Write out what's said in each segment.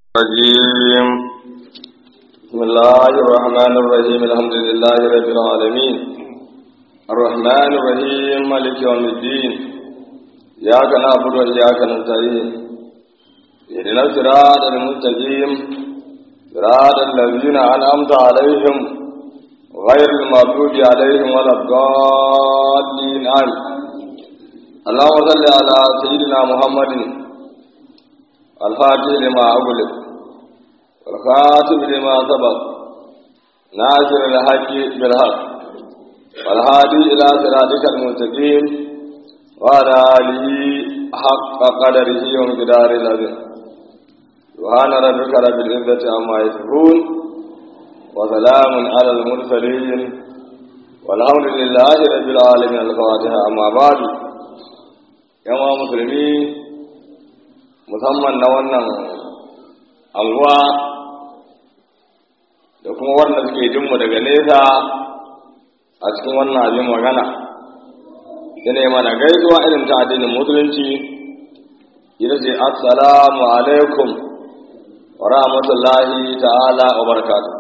الرجيم بسم الله الرحمن الرحيم الحمد لله رب العالمين الرحمن الرحيم مالك يوم الدين إياك نعبد وإياك نستعين اهدنا الصراط المستقيم صراط الذين أنعمت عليهم غير المغضوب عليهم ولا الضالين آمين اللهم صل على سيدنا محمد الفاتح لما أغلق والخاتم لما سبق ناصر الحق بالحق والهادي إلى صراطك المستقيم وعلى آله حق قدره ومقدار العظيم سبحان ربك رب العزة عما يصفون وسلام على المرسلين والحمد لله رب العالمين الفاتحة أما بعد يا مسلمين musamman na wannan anguwa da kuma wanda suke jinmu daga nesa a cikin wannan abin magana da ne mana gaisuwa irin ta addinin musulunci ita ce assalamu alaikum wa rahmatullahi ta'ala wa barakatuh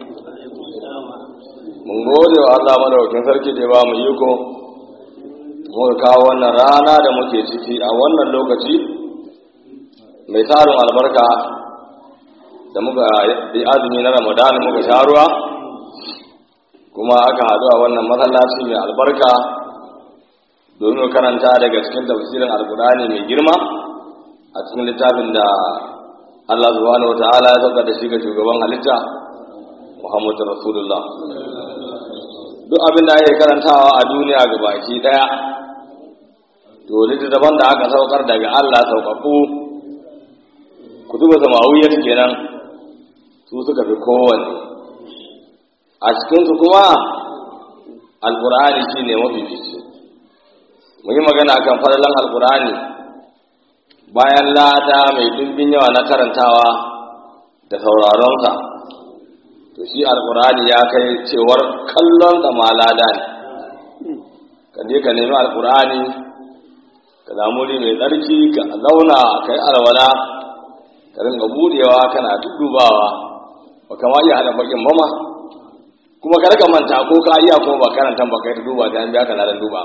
mun gode wa Allah madaukakin sarki da ba mu iko muka kawo wannan rana da muke ciki a wannan lokaci mai tarin albarka da muka yi azumi na ramadan muka sha ruwa kuma aka haɗu a wannan masallaci mai albarka domin karanta daga cikin tafsirin alkurani mai girma a cikin littafin da Allah subhanahu wa ta'ala ya sauka da shi ga shugaban halitta Muhammadu Rasulullah duk abin da ake karantawa a duniya gabaki daya to littattafan da aka saukar daga Allah sauƙaƙu kutuba samawiyar kenan su suka fi kowanne a cikinsu kuma alkur'ani shi ne mafifici mun yi magana kan falalan alkur'ani bayan lada mai dubbin yawa na karantawa da sauraronsa to shi alkur'ani ya kai cewar kallon da ma lada ne ka je ka nemi alkur'ani ka zamuri mai tsarki ka zauna ka yi alwala ka ringa budewa kana dudubawa ba kama iya hada bakin mama kuma ka rika manta ko ka iya kuma ba karanta ba kai ta duba da an biya ka ladan duba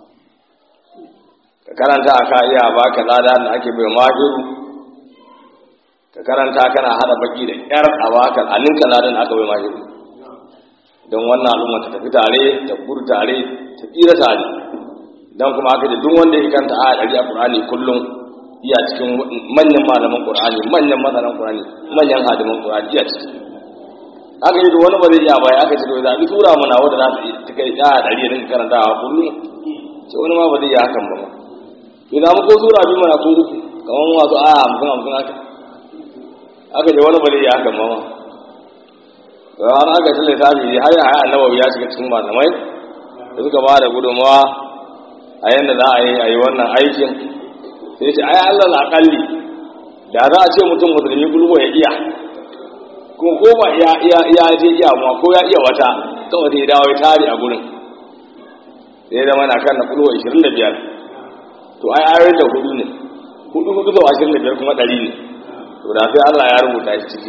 ka karanta ka iya ba ka lada da ake bai mahiru ka karanta kana hada baki da yar a baka alinka ladan aka bai mahiru don wannan al'umma ta tafi tare ta gudu tare ta tsira tare don kuma aka ce duk wanda ya kanta a ɗari a ƙur'ani kullum iya cikin manyan malaman ƙur'ani manyan masanan ƙur'ani manyan hadiman ƙur'ani iya ciki aka yi wani ba zai iya baya aka ce to zaɓi tura mana wanda za ta kai ɗaya ɗari da dinka karantawa kullum ce wani ma ba zai iya hakan ba ma to da ko tura bi mana ko uku kamar masu aya hamsin hamsin haka aka ce wani ba zai iya hakan ba ma da wani aka ce lissafi har ya haya annabawi ya shiga cikin malamai da suka ba da gudunmawa a yadda za a yi a yi wannan aikin sai ce ai Allah akalli da za a ce mutum musulmi gulbo ya iya kuma ko ba ya iya iya je iya ma ko ya iya wata kawai sai dawo ya tare a gurin sai da mana kan na gulbo 25 to ai ayoyin da hudu ne hudu hudu da 25 kuma 100 ne to da sai Allah ya rubuta shi ciki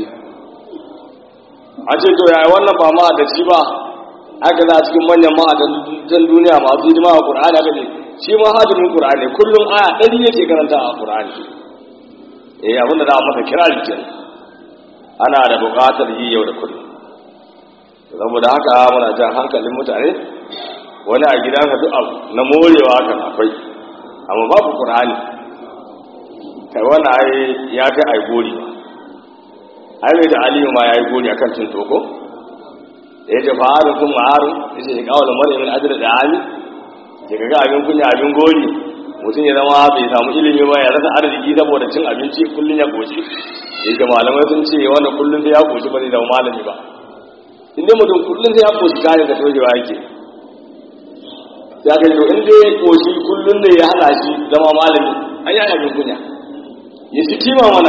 a ce to yaya wannan ba ma da shi ba aka za cikin manyan ma'adan duniya masu hidima a Qur'ani aka ce shi ma hadimin Qur'ani kullum aya ɗari yake karanta a Qur'ani eh abinda za a masa kira jikin ana da buƙatar yi yau da kullum saboda haka muna jan hankalin mutane wani a gidansa duk abu na morewa kan akwai amma babu Qur'ani kai wani ai ya kai ai gori ai mai da aliyu ma ya yi gori akan cin toko da ya ce fa'arin kun ma'arin ya ce ya kawo da mara min ajiyar da ami ke ga abin kunya abin gori mutum ya zama bai samu ilimi ba ya rasa arziki saboda cin abinci kullum ya goce yake malamai sun ce wanda kullum sai ya goce ba zai zama malami ba inda mutum kullum sai ya goce kayan da tojewa yake ya kai to inda ya goce kullum ne ya hana shi zama malami an yi abin kunya ya fi kima mana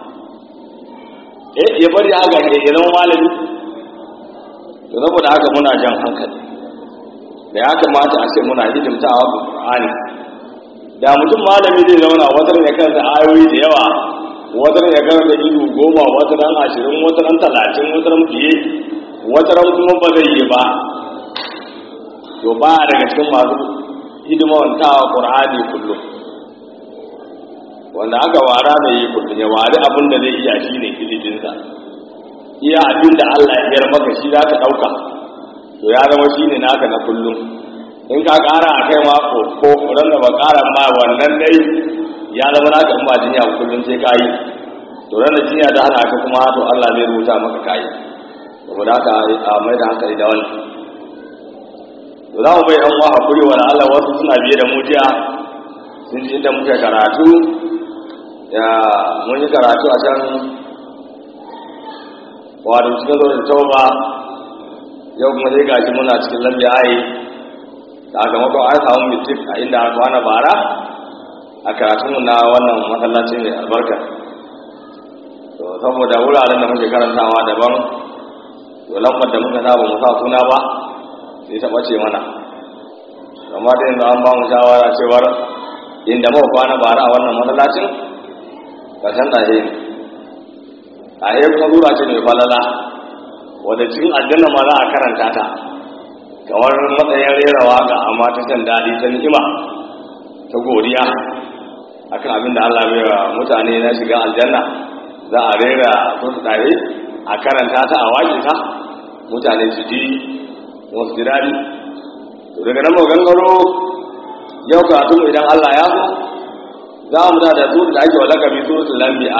eh ya bari haka ya zama malami to saboda haka muna jan hankali da ya kamata a ce muna hidimtawa ga Qur'ani da mutum malami zai zauna wajen ya kansa ayoyi da yawa wata ya karanta ido goma wata ran ashirin wata ran talatin wata ran fiye wata ran kuma ba zai yi ba to ba daga cikin masu hidimantawa ƙur'ani kullum wanda aka wara da yi kullum ya wari abin da zai iya shi ne iliminsa iya abin da Allah ya biyar maka shi za ka ɗauka to ya zama shi ne naka na kullum in ka ƙara a kai mako ko ran da ba ƙara ma wannan dai ya zama naka in ba jinya kullum sai ka yi to ran da jinya da hana ka kuma to Allah zai rubuta maka kayi saboda haka a mai da hankali da wannan to za mu bai ɗan wa hakuri wa Allah wasu suna biye da mu jiya sun ji inda muke karatu ya mun yi karatu a can wato cikin zo da tauba yau kuma sai gashi muna cikin lalle ayi sakamakon an samu mitik a inda aka kwana bara a karatunmu na wannan masallaci mai albarka to saboda wuraren da muke karantawa daban to lambar da muka saba mu sa suna ba sai ta ɓace mana amma da yanzu an ba mu shawara cewar inda muka kwana bara a wannan masallacin ƙarshen ɗahe ne a yi kuma zura ce mai falala wadda cikin aljanna ma za a karanta ta kamar matsayin rera waka amma ta shan daɗi ta ni'ima ta godiya akan abin da Allah bai wa mutane na shiga aljanna za a rera su ɗahe a karanta ta a waƙe ta mutane su ji wasu ji daɗi to daga nan gangaro yau karatu idan Allah ya so za mu da su da ake walaka bi suratul anbiya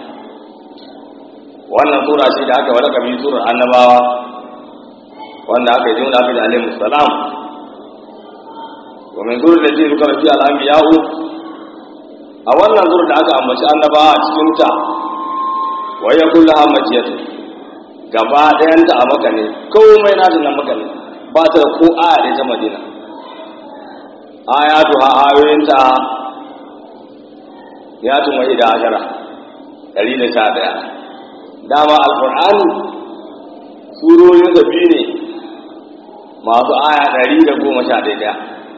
wannan sura ce da aka walaka bi surar annabawa wanda aka yi jin da aka yi alaihi salam wa min surar da ce duka fi al anbiya a wannan surar da aka ambaci annabawa a cikin ta wa ya kullu hamajiyatu gaba ɗayanta a maka ne komai na ta nan maka ne ba ta da ko aya ɗaya ta madina ayatu ha ayoyinta ya tuma ida ashara ɗari da sha ɗaya dama alƙur'ani surorin da biyu ne masu aya ɗari da goma sha ɗaya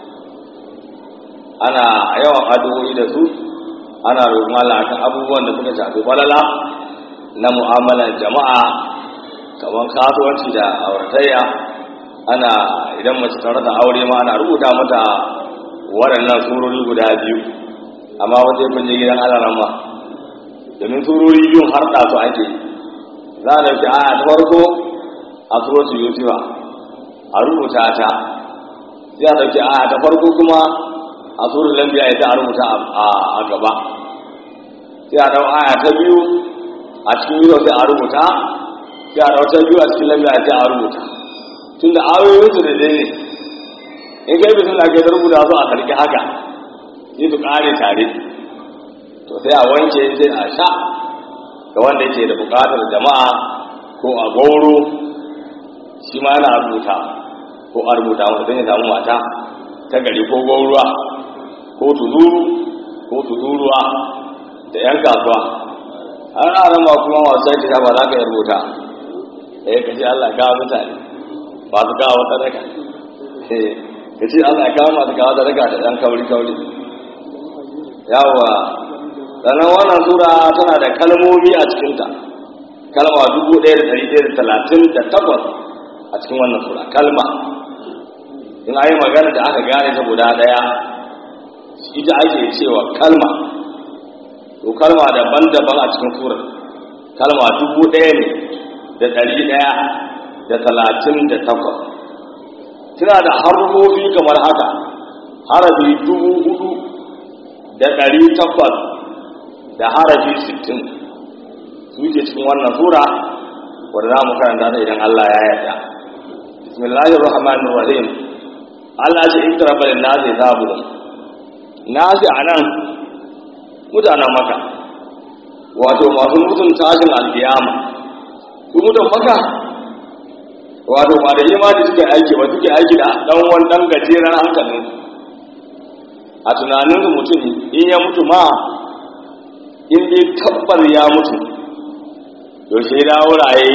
ana yawan addu'o'i da su ana roƙon Allah kan abubuwan da suka shafi falala na mu'amalar jama'a kamar kasuwanci da auratayya ana idan mace ta rasa aure ma ana rubuta mata waɗannan surori guda biyu amma wata ya kunje gidan alaran ma domin surori biyun har da su ake za a dauki aya ta farko a suratu yusufa a rubuta ta sai a dauki aya ta farko kuma a surun lambiya ita a rubuta a gaba sai a dau aya ta biyu a cikin yau sai a rubuta sai a dau ta biyu a cikin lambiya sai a rubuta tunda ayoyin su da dai in kai bisin da ke rubuta su a sarki haka sai su kare tare to sai a wanke sai a sha ga wanda yake da bukatar jama'a ko a gauro shi ma yana rubuta ko a rubuta wanda don ya samu mata ta gari ko gauruwa ko tuzuru ko tuzuruwa da yan kasuwa har aran ma kuma masu sai ta ba za ka yi rubuta eh ka ce Allah kawo mutane ba su kawo sadaka eh ka ce Allah kawo masu kawo sadaka da ɗan kauri kauri yawa sannan wannan sura tana da kalmomi a cikinta kalma dubu ɗaya da ɗari ɗaya da talatin da takwas a cikin wannan sura kalma in a yi magana da aka gane ta guda ɗaya ita ake cewa kalma to kalma daban-daban a cikin surar kalma dubu ɗaya ne da ɗari ɗaya da talatin da takwas tana da harfofi kamar haka harafi dubu hudu da ɗari takwas da harafi sittin su ke cikin wannan sura wadda za mu karanta ta idan Allah ya yarda bismillahir rahmanir rahim Allah ce in tara balin nasi zabu nasi anan mutanen maka wato masu mutum tashin alkiyama su mutum maka wato ba da imani suke aiki ba suke aiki da dan wani dan gajeren hankalin a tunanin mutum in ya mutu ma in dai tabbar ya mutu yaushe da wuraye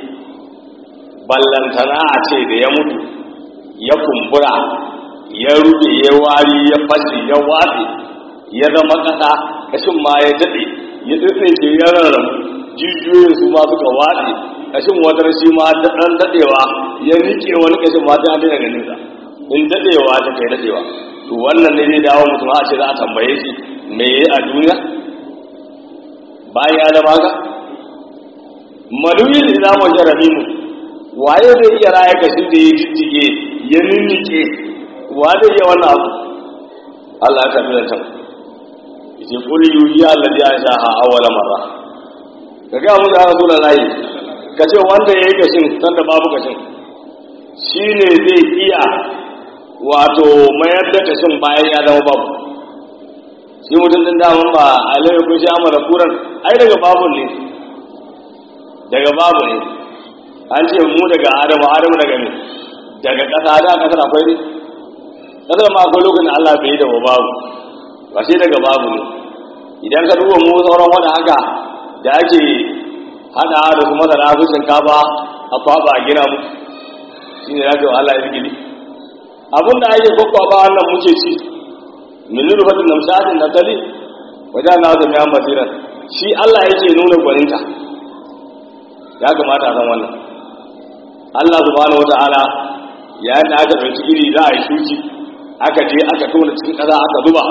ballantana a ce da ya mutu ya kumbura ya rufe ya wari ya fashe ya watse ya zama ƙasa kashin ma ya daɗe ya tsitsinke ya rarrabu jijiyoyin su ma suka watse kashin wadar shi ma dan dadewa ya nike wani kashin ma ta daina ganin sa in dadewa ta kai dadewa to wannan ne zai dawo mutum a ce za a tambaye shi me yayi a duniya bayan ya zama ka maluyin da zamu jarabi mu waye zai iya raya kashin da ya jijjige ya ninnike wa zai iya wannan abu Allah ya tafi da can yace qul yuhi alladhi anshaha awwala marra kaga mu da rasulullahi kace wanda yayi kashin san da babu kashin shine zai iya wato mayar da kashin bayan ya zama babu shi mutum din daman ba alai ko shi amara kuran ai daga babu ne daga babu ne an ce mu daga adamu adamu daga ne daga kasa da kasar akwai ne kasar ma akwai lokacin Allah bai yi da babu ba sai daga babu ne idan ka duba mu sauran wani haka da ake hada da su masana su shinkafa a kwaba a gina mu shi ne zaka yi Allah ya gini abin da ake kwakwaba wannan muke ci min rufatin namshatin na tali wajen na zama yan basiran shi Allah yake nuna gwaninta ya kamata a san wannan Allah subhanahu wata'ala ya yi aka ɗauki iri za a yi shuki aka je aka tona cikin ƙasa aka zuba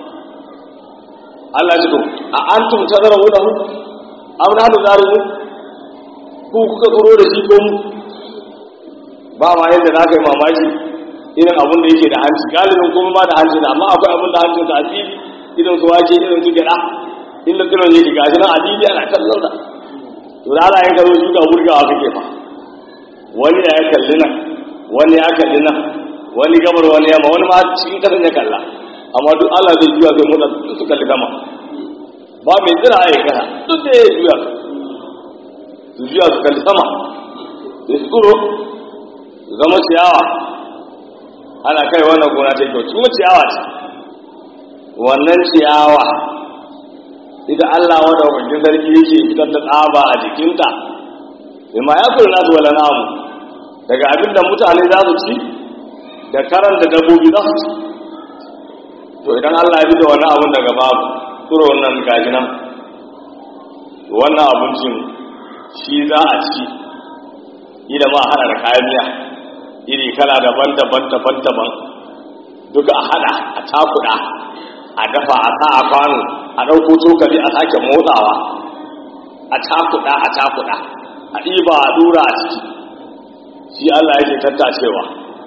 Allah ya ce to a antum tazarahu lahu am nahnu zari'un ku kuka tsoro da shi ko mu ba ma yadda za ka yi mamaki irin abin da yake da hanci galibin kuma ma da hanci da amma akwai abin da hancin sa asiri irin su wake irin su gyaɗa inda tsiron yake gashi nan asiri ana kallon sa to da ana yin karo shi ga burgawa kake fa wani ya kalli nan wani ya kalli nan wani gabar wani yamma wani ma cikin kasan ya kalla amma duk Allah zai juya zai motsa duk su kalli sama ba mai tsira a yi kasa duk da ya juya su juya su kalli sama sai su tsoro su zama ciyawa ana kai wannan gona ta kyau kuma ciyawa ce wannan ciyawa ita Allah wanda hukuncin sarki yake fitar da tsaba a jikinta bima ya kula nasu wala namu daga abin da mutane za su ci da karanta dabbobi za su ci to idan Allah ya da wani abun daga babu tsoro nan gaji nan wannan abincin shi za a ci ila ma hada da kayan miya iri kala daban-daban daban-daban duka a hada a takuda a dafa a sa a kwano a ɗauko cokali a sake motsawa a takuda a takuda a ɗiba a dura a ciki shi Allah yake tattacewa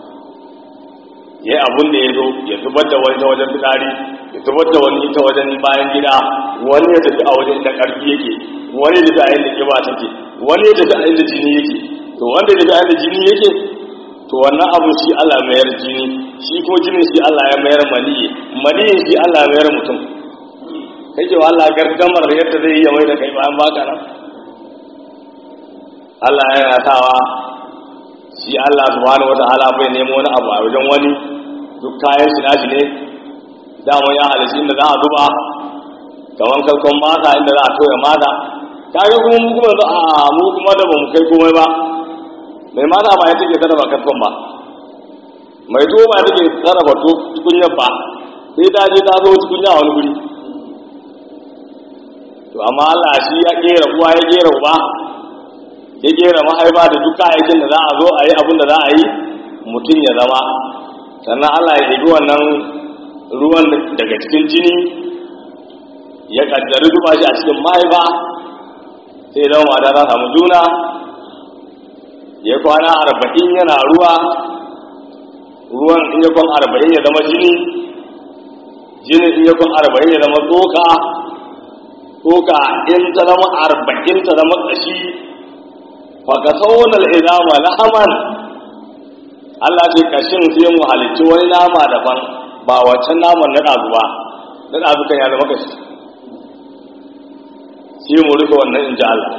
ya yi abin da ya zo ya zubar da wani ta wajen fitsari ya zubar da wani ta wajen bayan gida wani ya tafi a wajen da ƙarfi yake wani ya tafi a inda ƙiba take wani ya tafi a inda jini yake to wanda ya tafi a inda jini yake to wannan abu shi Allah mayar jini shi kuma jinin shi Allah ya mayar maniyi maniyin shi Allah ya mayar mutum kake wa Allah gardamar yadda zai iya mai da kai bayan baka nan Allah yana sawa shi Allah subhanahu wataala bai nemo wani abu a wajen wani duk kayan shi nashi ne dama ya halitta inda za a zuba kaman kalkon mata inda za a toya mata kaga kuma mu kuma a mu kuma da bamu kai komai ba mai mata ba ya take sarrafa kalkon ba mai tuwo ba take sarrafa tukunyar ba sai ta je ta zo tukunya wani guri to amma Allah shi ya kera uwa ya kera uba ya kera mahaifa da duk kayayyakin da za a zo a yi abin da za a yi mutum ya zama sannan Allah ya ɗebi wannan ruwan daga cikin jini ya kaddari zuba shi a cikin mahaifa sai zama mata ta samu juna ya kwana arba'in yana ruwa ruwan in ya kwan arba'in ya zama jini jini in ya kwan arba'in ya zama tsoka tsoka in ta zama arba'in ta zama ƙashi faka saunar izama lahaman Allah ce ƙashin sai mu halicci wani nama daban ba wancan naman na ɗazu ba na ɗazu kan ya zama ƙashi sai mu rufe wannan in ji Allah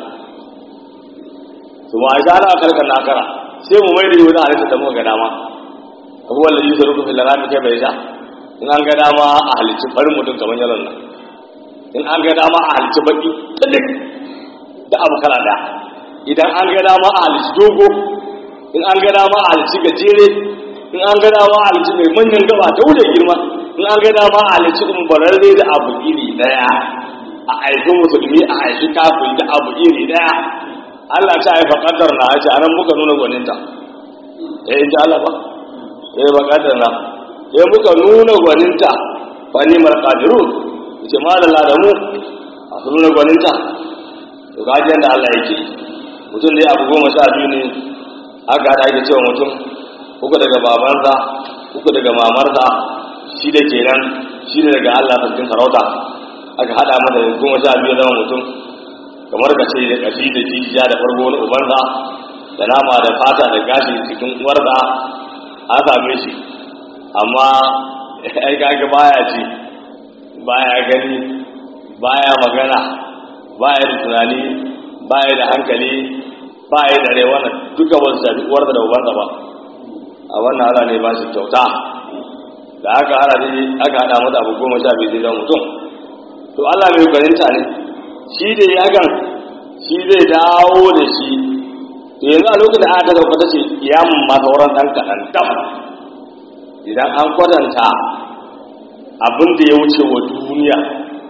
su ma a ana karkar nakara sai mu mai da yi wani halitta da muka ga dama abubuwan da yi su rufe filarami kai bai sha in an ga dama a halicci farin mutum kamar yaron nan in an ga dama a halitta baki tsadik da abu kala da idan an ga dama a halitta dogo in an ga dama a halitta gajere in an ga dama a halitta mai manyan gaba ta wuce girma in an ga dama a halitta umbararre da abu iri daya a aiki musulmi a aiki kafin da abu iri daya Allah ta haifa kadar na ce anan muka nuna gwaninta eh in Allah ba eh ba kadar na eh muka nuna gwaninta fa ni mal qadirun ce ma da mu a su nuna gwaninta to ga da Allah yake mutum dai abu goma sha biyu ne aka hada ake cewa mutum uku daga babansa uku daga mamarsa shi da kenan shi da daga Allah sarkin sarauta aka hada masa goma sha biyu zama mutum kamar ka ce da kashi da jijiya da farko na ubansa da nama da fata da gashi cikin uwarsa an same shi amma ai kaga baya ci baya gani baya magana baya da tunani baya da hankali baya da rai wannan duka wasu shafi uwarsa da ubansa ba a wannan ala ne ba shi kyauta da aka hada ne aka hada mata abu goma sha biyu zai mutum to Allah mai gwaninta ne shi da ya gan shi zai dawo da shi to yanzu a lokacin da aka sauka ta ce kiyamun ma sauran ɗan kaɗan dam idan an kwatanta abin da ya wuce wa duniya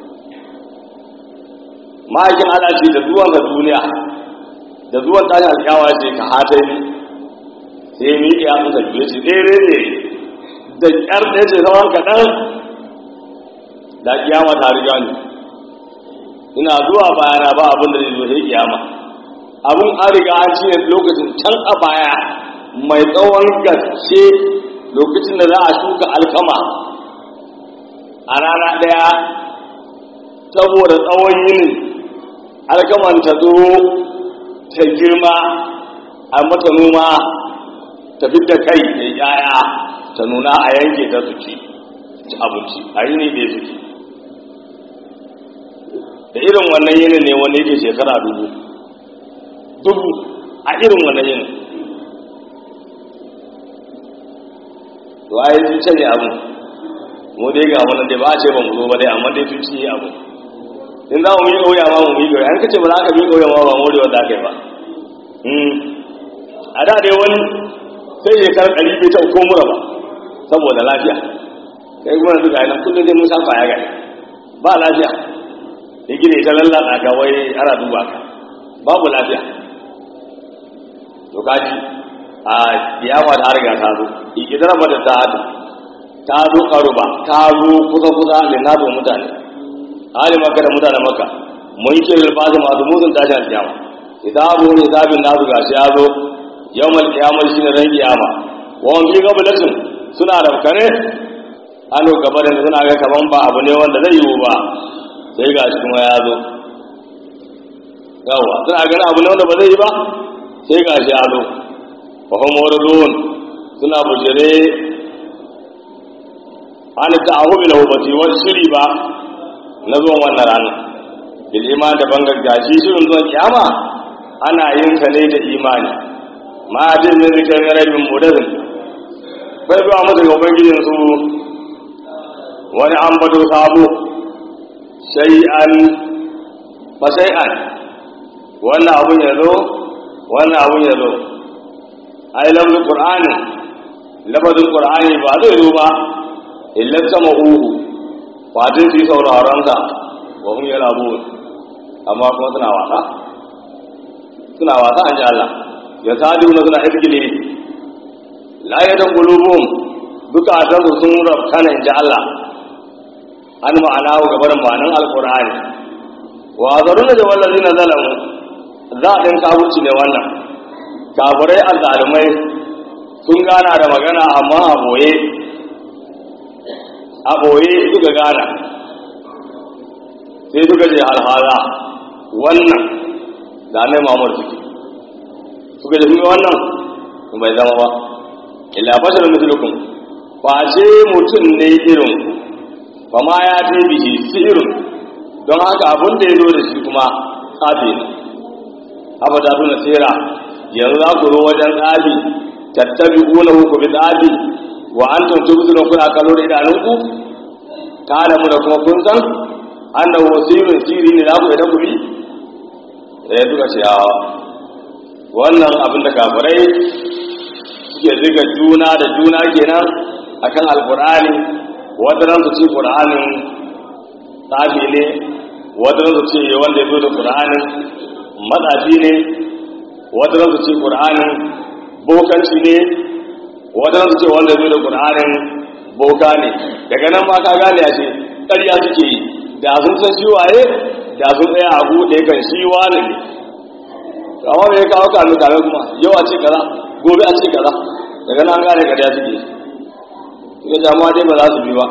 ma'aikin ana ce da zuwan ga duniya da zuwan tashin alƙawa ce ka hata ni sai mi ya musa biyu ce ɗere ne da ƙyar ɗaya ce sauran kaɗan da kiyama ta riga ni ina zuwa bayana ba abin da zai zo sai kiyama abin an riga an ci lokacin can a baya mai tsawon gaske lokacin da za a shuka alkama a rana ɗaya saboda tsawon yinin alkaman ta zo ta girma a mata noma ta da kai da yaya ta nuna a yanke ta su ci ci abinci a yini da ya suke da irin wannan yinin ne wanda yake shekara dubu dubu a irin wannan yinin to a yi sun canye abu mu dai ga wannan dai ba a ce ba mu zo ba dai amma dai sun cinye abu in za mu yi ƙauya ma mu yi ƙauya an kace ba za ka yi ƙauya ma ba mu da wanda aka yi ba a da dai wani sai shekarar ɗari bai ta ko mura ba saboda lafiya kai kuma yanzu ga nan kullum dai mun san kwaya gari ba lafiya ya gina ita lallata ka wai ana duba ka babu lafiya to kaji a kiyama ta riga ta zo ikidar ba da ta hadu ta zo karuba ta zo kusa kusa ne na zo mutane hali maka da mutane maka mun ke rilfasi masu musun tashi a kiyama kitabu ne zabin nasu gashi ya zo yawmal kiyamar shi ne ran kiyama wawan bi gabalatin suna da kare ano gaba da suna ga kaman ba abu ne wanda zai yiwu ba sai ga shi kuma ya zo yawa suna ganin abu ne wanda ba zai yi ba sai ga shi ya zo wa kuma wurin suna bujire an ta ahu bil hubati wani shiri ba na zuwan wannan rana bil iman da bangar gashi shirin zuwan kiyama ana yin sa ne da imani ma jin ne zikirin rabin mudazin bai zuwa musu ga ubangijin su wani an bato sabo shay'an fa shay'an wannan abun ya zo wannan abun ya zo ai lafzul qur'ani lafzul qur'ani ba zai zo ba illa sama uhu fatin su yi sauraron sa wa hum yalabu amma kuma suna wasa suna wasa an ji Allah ya sadu na suna irgile la ya dan qulubum duka atan sun rabkana in ji Allah an ma'ana ga barin ma'anan alqur'ani wa zaruna da wallazina zalamu za a ɗin kafurci ne wannan kafurai azzalumai sun gana da magana amma a boye a boye suka gana sai suka je alhala wannan da annai mamar suke suka je sun wannan bai zama ba illa bashar mislukum ba ce mutum ne irin ba ma ya ce bihi sihirin don haka abin da ya zo da shi kuma tsafi ne abada tuna tsira yanzu za ku zo wajen tsafi tattabi kuna ku bi tsafi wa an tuntubi suna kuna kallo da idanunku ta da mu da kuma kun san an da wasirin siri ne za ku idan ku bi ya duka ce yawa wannan abin da kafirai suke ziga juna da juna kenan akan alkur'ani wata ran su ci qur'anin tsafi ne wata su ce wanda ya zo da qur'anin matsafi ne wata su ce qur'anin bokanci ne wata su ce wanda ya zo da qur'anin boka ne daga nan ma ka gane ya ce ƙarya suke yi da sun san shi waye da sun tsaya a buɗe kan shi wani ne amma me ya kawo kame kame kuma yau a ce kaza gobe a ce kaza daga nan gane ƙarya suke yi suka jama'a dai ba za su bi ba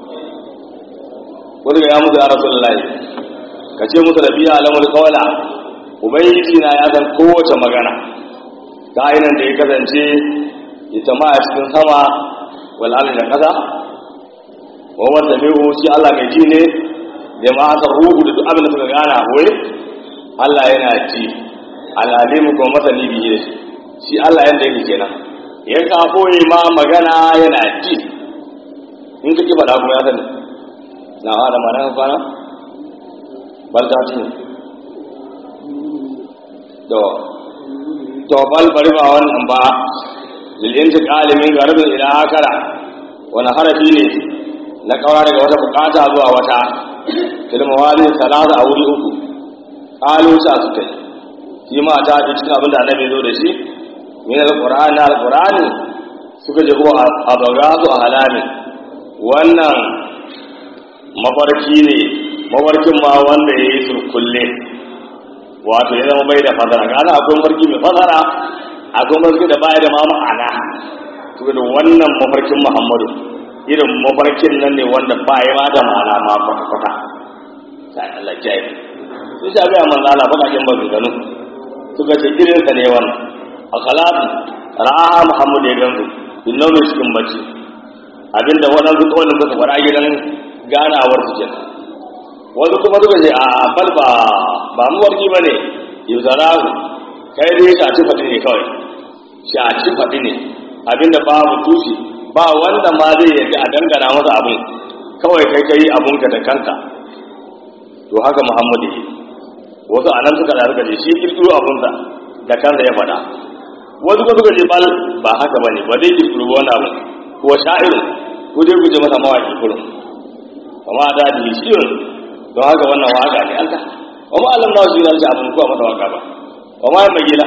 wani ga ya mutu ya rasu lallai ka ce musu da biya alamul kawala ubangiji na ya san kowace magana ta ainihin da ya kasance ita ma a cikin sama wal'ala da kasa wa wanda mai shi Allah mai ji ne da ma aka ruhu da duk abin da suka gana wai Allah yana ji al'alimu kuma masani biyu da shi shi Allah yadda yake kenan ya ka koyi ma magana yana ji in ka ki faɗa kuma ya sani na hada ma nan kwana bal ta ci to to bal bari ba wannan ba lil intiqali min garbin ila akara wani harafi ne na kawara daga wata bukata zuwa wata kilma wali salasa a wuri uku qalu sa su kai shi ma ta ji cikin abin da annabi zo da shi min alqur'ani alqur'ani suka je ko abagazu a halami wannan mafarki ne mafarkin ma wanda ya yi surkulle wato ya zama bai da fasara gana akwai mafarki mai fasara akwai mafarki da baya da ma ma'ana to da wannan mafarkin muhammadu irin mafarkin nan ne wanda ba ya ma da ma'ana ma kwata-kwata sai Allah ya yi sun sha ga manzo Allah bakakin ba su gano suka ce irin sa ne wannan a salatu ra'a muhammadu ya gansu bin nauyi cikin bacci abinda waɗansu kawai suka faɗa gidan ganawar su ke wasu kuma suka ce a bal ba ba mu warki ba ne yuzarahu kai dai shaci faɗi ne kawai shaci faɗi ne abinda babu tushe ba wanda ma zai yarda a dangana masa abin kawai kai kai abunka da kanka to haka muhammadu yi wasu a nan suka da suka ce shi kirkiro abunsa da kansa ya faɗa wasu kuma suka ce bal ba haka ba ne ba dai kirkiro wani abu ko sha'irin ko dai ku je masa mawaƙi kullum kama da da shirin don haka wannan waka ne Allah wa ma alam nawa shirin shi abin kuwa masa waka ba wa ma mai gida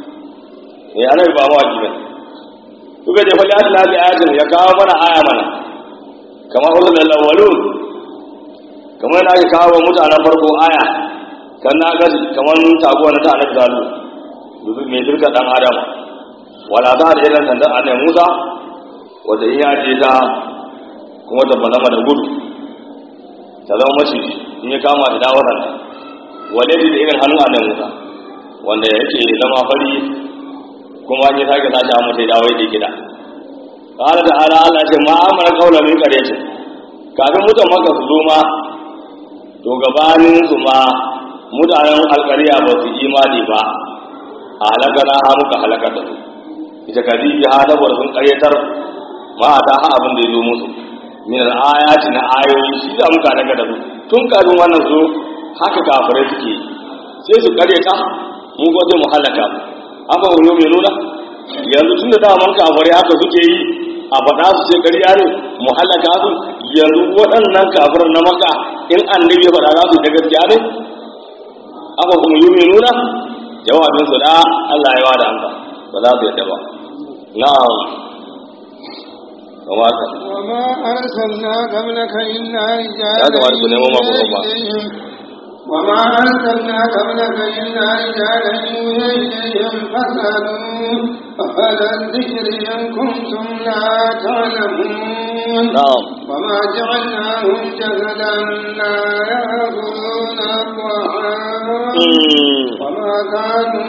eh annabi ba ma waki ba duka je fa Allah bi ayatin ya kawo mana aya mana kama ulul awwalun kamar da aka kawo mutanen farko aya kan na gaji kamar taguwa na ta annabi zalu dubi mai dirka dan adam wala za da irin sandan annabi Musa wanda in ya je ta kuma ta balama da gudu ta zama maciji in ya kama da dawo nan wale da irin hannun a nan wuta wanda yake zama fari kuma an yi sake sashi a mutai dawo yake gida ƙara da ala Allah ce ma'amara kaula min karyacin kafin mutan maka su zo ma to gabanin su ma mutanen alkariya ba su imani ba a halakana ha muka halakar da su ita kadibi ha saboda sun karyatar ma ta ha abin da ya zo musu min al-ayati na ayoyi shi da muka daga da su tun kafin wannan zo haka kafirai suke sai su karyata mu ko sai mu halaka mu amma wani mai nuna yanzu tun da daman kafirai haka suke yi a faɗa su ce ƙarya ne mu halaka su yanzu waɗannan kafirai na maka in annabi ya faɗa za su da gaskiya ne amma kuma yi mai nuna jawabin su da Allah ya wada amsa ba za su yadda ba na'am kamar haka وما أرسلنا قبلك إلا ya kamata ku nemo maku ba إليهم وما أرسلنا قبلك إلا رجالا يوحي إليهم فاسألوا أهل الذكر إن كنتم لا تعلمون na'am وما جعلناهم جسدا لا يأكلون الطعام Mm, وما كانوا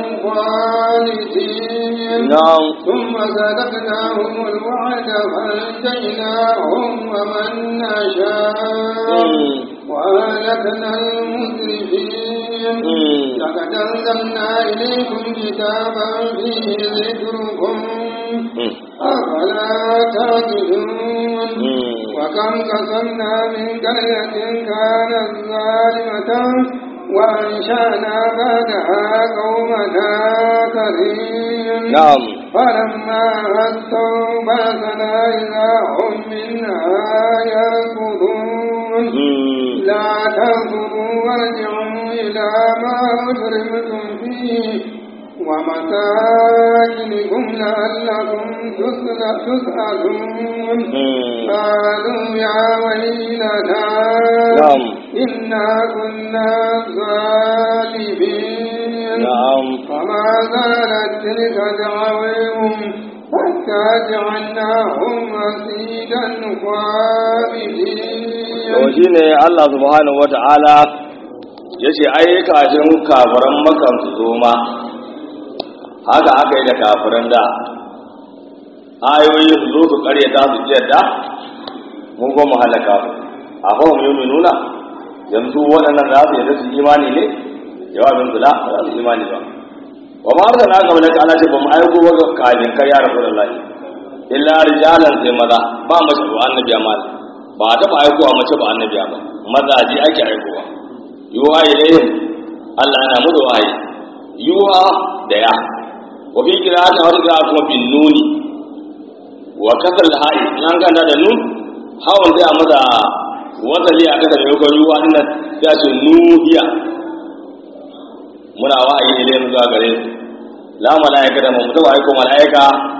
خالدين na'am ثم صدقناهم الوعد فأنجيناهم ومن نشاء Mm, وأهلكنا المسرفين mm, لقد أنزلنا إليكم كتابا فيه ذكركم mm, أفلا تعقلون mm. وكم قصمنا من قرية كانت ظالمة وأنشأنا بعدها قومنا آخرين na'am فلما أتوا بأسنا إذا هم منها يركضون Mm, لا تكفروا وارجعوا إلى ما أجرمتم فيه ومساكنكم لعلكم تسألون قالوا يا ويلنا نعم إنا كنا ظالمين نعم فما زالت تلك دعويهم حتى جعلناهم مسيدا خامدين to shi ne Allah subhanahu wata'ala ya ce ai kafin kafiran makan su zo ma haka aka yi da kafiran da ayoyi su zo su karyata su yadda mun goma halaka su a fahim yi nuna yanzu waɗannan za su yadda su imani ne jawabin su la ba za su imani ba wa ma arsa na kamar da ana ce ba mu aiko ba ga kafin kai ya rasu da lahi illa rijalan sai maza ba mace ba annabi amma ba a taɓa aikowa mace ba annabi ba mazaje ake aikowa yuwa ilayhim Allah yana musu wahayi yuwa da ya wa fi qira'ati wa qira'a kuma bin nuni wa kasal ha'i nan ganda da nun hawan sai a maza wasali a kada mai ko yuwa din nan sai a ce nuhiya muna wahayi ilayhim zuwa gare su la malaika da mu taɓa aiko malaika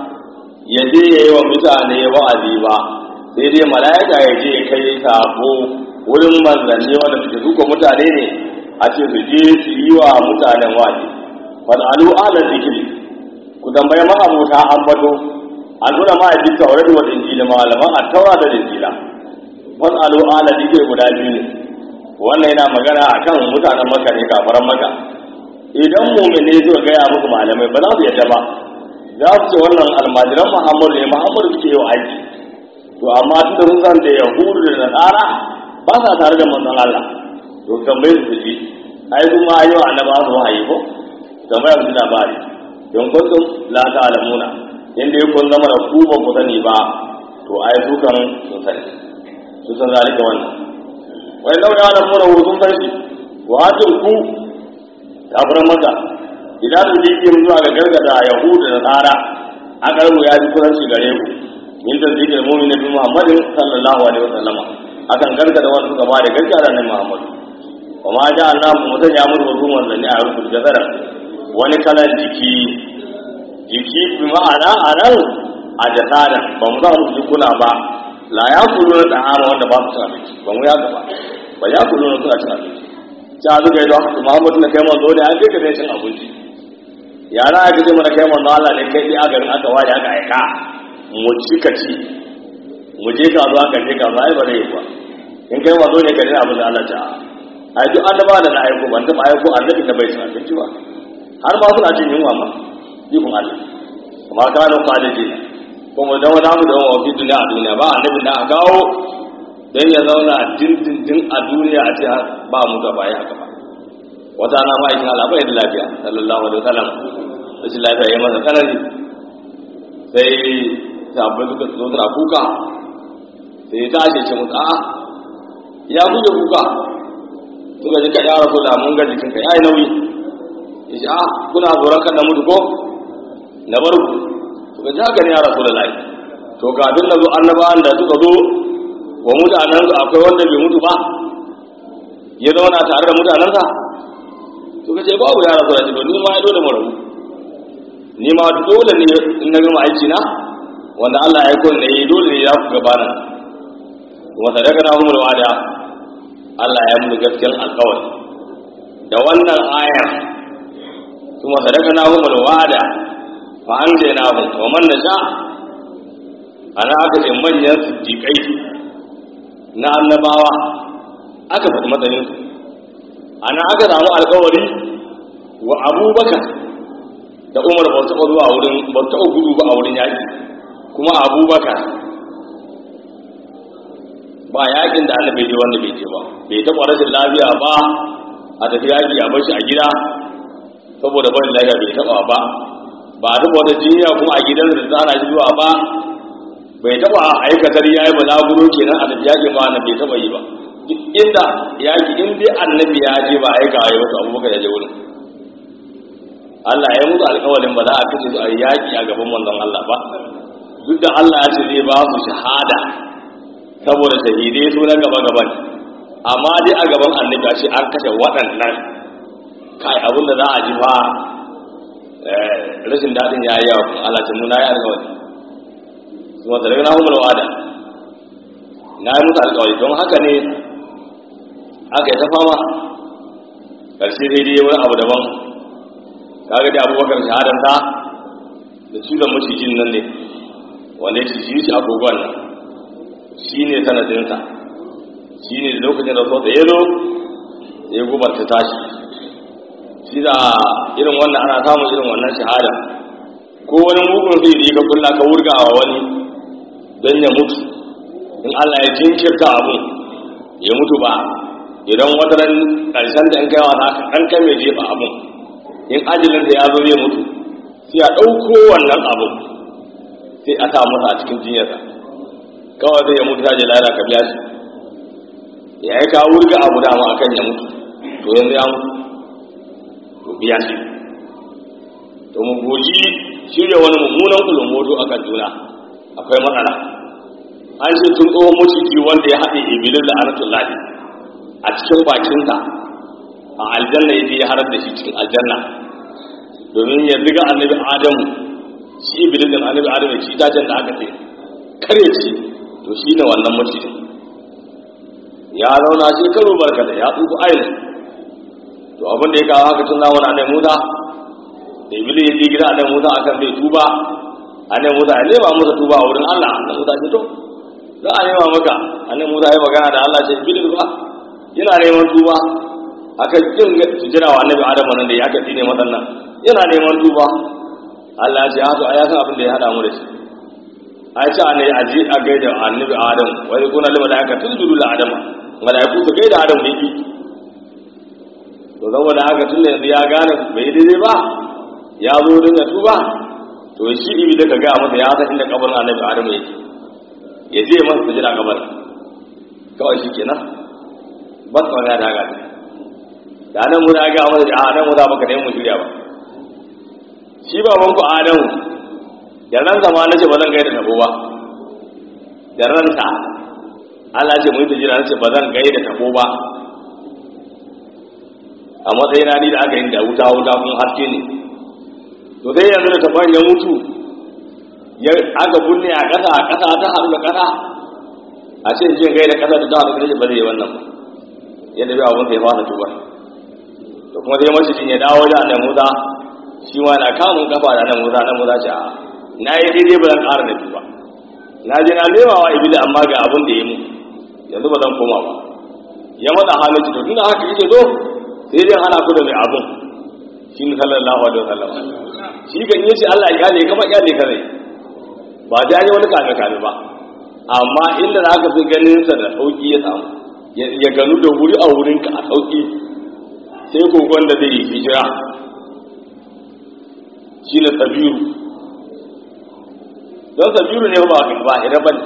ya je yayi wa mutane wa'azi ba sai dai mala'ika ya je kai sabo wurin manzanni wanda suke duka mutane ne a ce su je su yi wa mutanen waje fasalu ala zikiri ku tambaye ma'abuta ambato an nuna ma a jika wa wa injila malaman a taura da injila fasalu ala zikiri guda biyu ne wannan yana magana akan mutanen maka ne kafaran maka idan mumine suka gaya muku malamai ba za su yadda ba za su ce wannan almajiran muhammadu ne muhammadu suke yi wa aiki to amma tunda sun san da yahudu da nasara ba sa tare da manzon Allah to tambaye su ji ai kuma yau annaba su wahayi ko tambayar su labari don kuntum la ta'lamuna inda ya kun zama da ku ba ku sani ba to ai su kan sun sani su san zalika wannan wai lau ya lamu da sun san shi wa hatin ku kafiran maka idan su liƙe zuwa ga gargada yahudu da nasara a ƙarmu ya ji kusanci gare ku min tasdiqil mu'min bi Muhammadin sallallahu alaihi wasallama akan gargada wanda suka bada gaskiya da Annabi Muhammad wa ma ja Allah mu mutan ya muru wasu manzanni a rubutu gazara wani kalan jiki jiki bi ma'ana anan a jasada ba mu za mu jikuna ba la ya kulu da ama wanda ba su cin abinci ba mu ya gaba ba ya kulu na suna cin abinci ta zuga yi don haka Muhammadu na kai manzo ne an kai ka cin abinci yara aka ce mana kai manzo Allah ne kai dai a garin aka ware aka aika mu ci ka ci mu je ka zuwa ka je ka zuwa ai ba zai yi ba in kai ba zo ne ka ji abin da Allah ta ai duk annaba da na aiko ban taɓa aiko annabi da bai ci abinci ba har ma suna jin yunwa ma ikon Allah amma kanu khalidi kuma da wani abu da wani wafi duniya a duniya ba annabi da a gawo dan ya zauna dindindin a duniya a ce ba mu gaba ya haka ba wata na ma'aikin Allah bai da lafiya sallallahu alaihi wasallam rashin lafiya ya masa tsanani sai sabbin suka zo suna kuka sai ya tashi ce musu a'a ya kuke kuka suka ji ka ya rasu da mun ga jikinka ya yi nauyi ya ce a kuna tsoron kan na mutu ko na bar ku suka ji haka ne ya rasu da layi to kafin na zo annabawan da suka zo wa mutanen su akwai wanda bai mutu ba ya zauna tare da mutanensa suka ce babu ya rasu da shi ni ma ya dole mu rabu ni ma dole ne in na gama aiki na wanda Allah ya aiko ne dole ne ya ku gabana kuma sadaka na humul wada Allah ya mu gaskiyar alƙawari da wannan ayar kuma sadaka na humul wada fa an je na hu wa man nasha ana aka ce manyan siddiqai na annabawa aka faɗi matsayin su ana aka samu alƙawari wa abubakar da umar ba taɓa zuwa wurin ba taɓa gudu ba a wurin yaƙi kuma abubakar ba yaƙin da Allah bai je wanda bai je ba bai taɓa rashin lafiya ba a tafi yaƙi a bashi a gida saboda barin lafiya bai taɓa ba ba a taɓa wata jinya kuma a gidan da tsara shi zuwa ba bai taɓa aikatar yayi ba laburo kenan a tafi yaƙi ba na bai taɓa yi ba duk inda yaƙi in dai annabi ya je ba aika ya wasu abubakar ya je wurin Allah ya musu alƙawarin ba za a kace su a yaƙi a gaban manzon Allah ba duk da Allah ya ce zai ba su shahada saboda shahidai su na gaba gaba ne amma dai a gaban annabi shi an kashe waɗannan kai abin da za a ji fa rashin daɗin ya yi yawa kuma Allah ta nuna ya alƙawari kuma da rana humul wada na yi musu alƙawari don haka ne aka yi ta fama ƙarshe daidai wani abu daban kaga da abubakar shahadanta da cizon macijin nan ne wanda ya ci shi a kogon nan shi ne sanadinsa shi ne lokacin da so da ya zo ya gubar ta tashi shi da irin wannan ana samun irin wannan shahada ko wani mugun sai da ka kulla ka wurga wa wani don ya mutu in Allah ya jinkirta abu ya mutu ba idan wata ran karshen da in kai wata ɗan kai mai jefa abun in ajalin da ya zo zai mutu sai a ɗauko wannan abu sai a sa masa a cikin jinyarsa kawai zai ya mutu ta je lara ka biya shi ya yi ka wurga abu dama akan ya mutu to yanzu ya mutu to biya shi to mu goji shirya wani mummunan kulumboto a kan juna akwai matsala an ce tun tsohon maciji wanda ya haɗe ibilin da anatun lafi a cikin bakinsa a aljanna ya je ya harar da shi cikin aljanna domin ya ziga annabi adamu shi ibilin da annabi adamu ya ci itacen da aka ce kare ci to shi ne wannan macijin ya zauna shekaru barkata ya tsufa ainihin to abin da ya kawo haka tun zamanin annabi musa da ibili ya je gida annabi musa akan zai tuba annabi musa ya nema musa tuba a wurin allah annabi musa ce to za a nema maka annabi musa ya magana da allah ce ibili ba yana neman tuba akan kin sujjada wa annabi adam nan da ya aka tsine madannan yana neman tuba allah ya ce ha to ai san abin da ya hada mu da shi ai ce annabi aje a gaida annabi adam wai kuna lima da aka tunjudu la adam malaiku su gaida adam ne bi to saboda haka tun da yanzu ya gane bai daidai ba ya zo don ya tuba to shi ibi da ka gaya masa ya san inda kabarin annabi adamu yake ya je masa su jira kabarin kawai shi kenan ba su wani ya daga ne da nan mu da ga masa da nan mu da baka ne mu shirya ba shi baban ku adamu da ran zama na ce ba zan gaida tabo ba da ransa Allah ce mu yi jira na ce ba zan gaida tabo ba a matsayin ni da aka yi da wuta wuta kun haske ne to dai yanzu da tafan ya mutu ya aka bunne a ƙasa a ƙasa ta haɗu da ƙasa a ce jin gaida ƙasa da ta haɗu da ba zai yi wannan ba yadda bai abin sai fara tuba to kuma sai mashi ya dawo da nan musa shi ma na kamun kafa da nan musa nan musa ce a na yi daidai ba zan ƙara da tuba na je na nema wa ibili amma ga abin da ya mu yanzu ba zan koma ba ya matsa halin to tunda haka yake zo sai dai hana ku da mai abun shi ne sallallahu alaihi wasallam shi kan yi shi Allah ya ne kama ya ne kare ba da yi wani kame kame ba amma inda za ka fi ganin sa da sauki ya samu ya ganu da wuri a wurin ka a sauki sai kogon da zai yi hijira shi ne sabiru don sabiru ne ba ba hira ba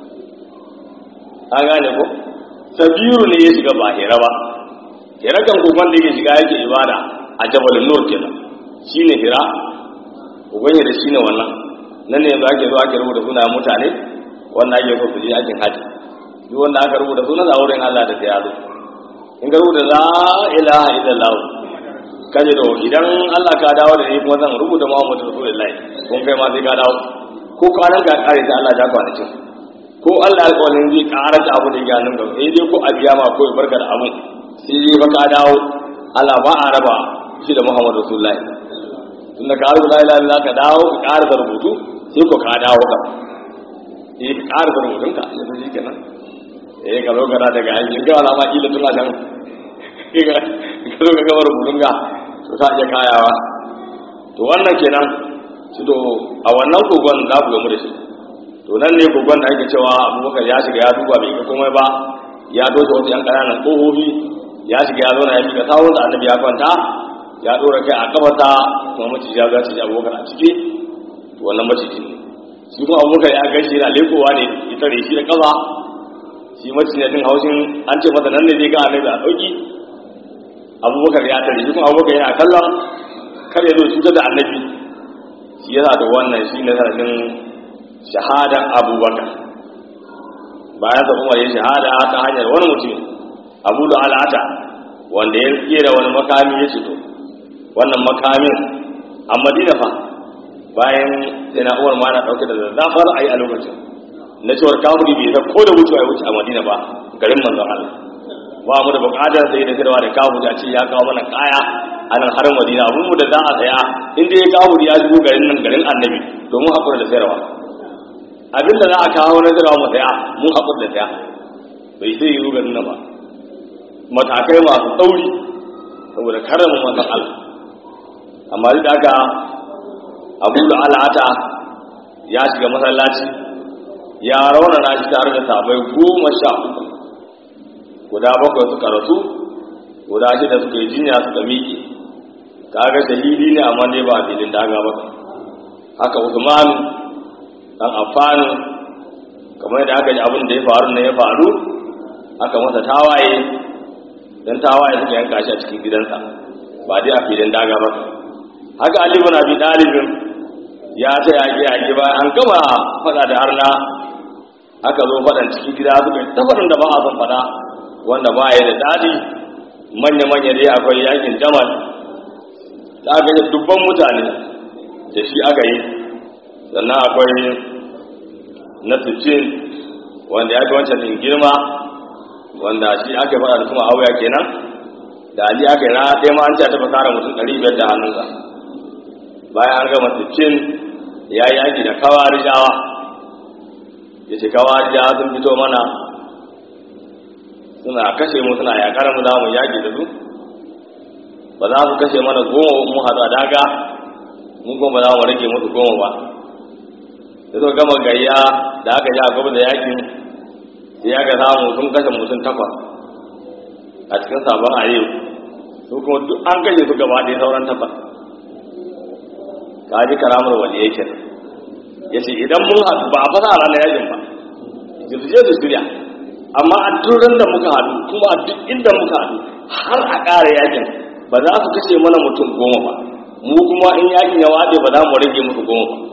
an gane ko sabiru ne ya shiga ba hira ba hira kan kogon da yake shiga yake ibada a jabal nur kenan shine hira kogon da shine wannan nan ne yanzu ake zo ake rubuta sunayen mutane wanda ake so su je aikin haji duk wanda aka rubuta sunan a wurin Allah da ta yazo in ka rubuta la ilaha illallah kaje to idan Allah ka dawo da ni kuma zan rubuta Muhammadu Rasulullahi kun kai ma sai ka dawo ko kwanan ka kare ta Allah ya kwanakin ko Allah alƙawarin zai ƙara da abu da ya nan gaba sai dai ko a biya ma ko ya barka da abun sai dai ba ka dawo Allah ba a raba shi da Muhammadu Rasulullahi tun da ka rubuta la ilaha illallah ka dawo ka ƙara da rubutu sai ko ka dawo ka eh ka ƙara da rubutun ka yanzu shi kenan eh ka zo kana daga aikin ga wala ma kila tun a can ka zo ka gama rubutun ka to ta iya kayawa to wannan kenan su to a wannan kogon za ku gamu da shi to nan ne kogon da ake cewa abubakar ya shiga ya duba bai ga komai ba ya dosa wasu yan ƙananan ƙofofi ya shiga ya zauna ya miƙa sawun da annabi ya kwanta ya ɗora kai a kafarta kuma maciji ya zaci abubakar a ciki to wannan maciji ne shi kuma abubakar ya gashi yana lekowa ne ya tare shi da kafa shi maciji na jin haushin an ce masa nan ne zai ga annabi a ɗauki abubakar ya tare shi kuma abubakar yana kallon kar ya zo cutar da annabi shi yasa da wannan shi ne sanadin shahadan abubakar bayan da umar ya shahada ta hanyar wani mutum abu da al'ata wanda ya kera wani makami ya to wannan makamin a madina fa bayan sai na uwar ma na ɗauke da zafar a yi a lokacin na cewar kafuri bai san ko da wucewa ya wuce a madina ba garin manzon Allah ba mu da bukatar sai da sirwa da kafuri a ce ya kawo mana kaya a nan har madina abun mu da za a saya inda ya kafuri ya shigo garin nan garin annabi domin haƙura da sayarwa abin da za a kawo na sayarwa mu saya mun haƙura da saya bai sai yi garin nan ba matakai masu tsauri saboda karamin manzon Allah amma duk da haka abu da al'ata ya shiga masallaci ya raunana shi tare da sabai goma sha uku guda bakwai suka rasu guda shida suka yi jinya suka miƙe kaga shahidi ne amma ne ba filin daga ba haka usman dan affan kamar yadda aka ji abin da ya faru ne ya faru aka masa tawaye dan tawaye suka yanka shi a cikin gidansa ba dai a filin daga ba haka ali ibn abi talib ya ta yaƙi yaƙi bayan an gama faɗa da arna aka zo faɗan cikin gida suka yi ta faɗin da ba a son faɗa wanda ba ya da daɗi manya-manya dai akwai yakin jamal da aka yi dubban mutane da shi aka yi sannan akwai na sittin wanda ya fi wancan ɗin girma wanda shi aka faɗa da kuma auya kenan da ali aka yi rana ɗaya ma an ce ta fasara mutum ɗari biyar da hannunsa bayan an gama sittin ya yi yaki da kawarijawa ya ce kawarijawa sun fito mana suna kashe mu suna yakar mu za mu yaki da su ba za su kashe mana goma mu haɗa daga mun kuma ba za mu rage musu goma ba da suka gama gayya da aka ja gaba da yakin sai ya ga samu sun kashe mutum takwas a cikin sabon ayyau su kuma duk an kashe su gaba ɗaya sauran takwas ka ji karamar wani yake ya ce idan mun haɗu ba a fasa a ranar yakin ba su je su shirya amma a turin da muka haɗu kuma a duk inda muka haɗu har a ƙara yakin ba za su kashe mana mutum goma ba mu kuma in yakin ya waɗe ba za mu rage musu goma ba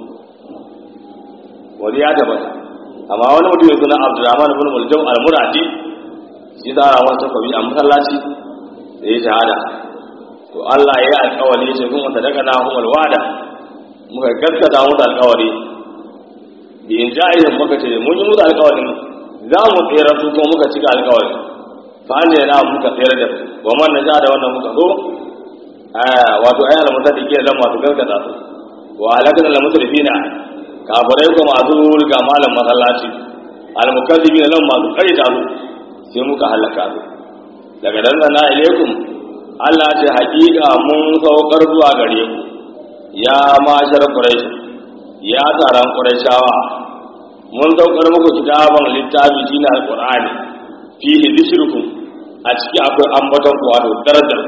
wani ya tabbata amma wani mutum ya suna abdurrahman ibn muljam al-muradi shi tsara wata kwabi a masallaci da ya shahada to Allah ya yi alƙawari ya ce kuma sadaka na humul wada muka gaskata musu alƙawari bi in ja'ihim muka ce mun yi musu alƙawarin za mu tsere su kuma muka cika alƙawarin fa an yana muka tsere da su wa man naja da wannan muka so wato ayyana mutaddike da masu gaskata su wa halakana lil musrifina kafirai ko masu riga malam masallaci al-mukazzibina lan masu karita su sai muka halaka su daga dan na ilaikum Allah ce hakika mun saukar zuwa gare ku ya mashar quraish ya taron qurayshawa mun saukar muku kitaban littafi shine alqur'ani fihi dhikrukum a ciki akwai ambaton ku wato darajar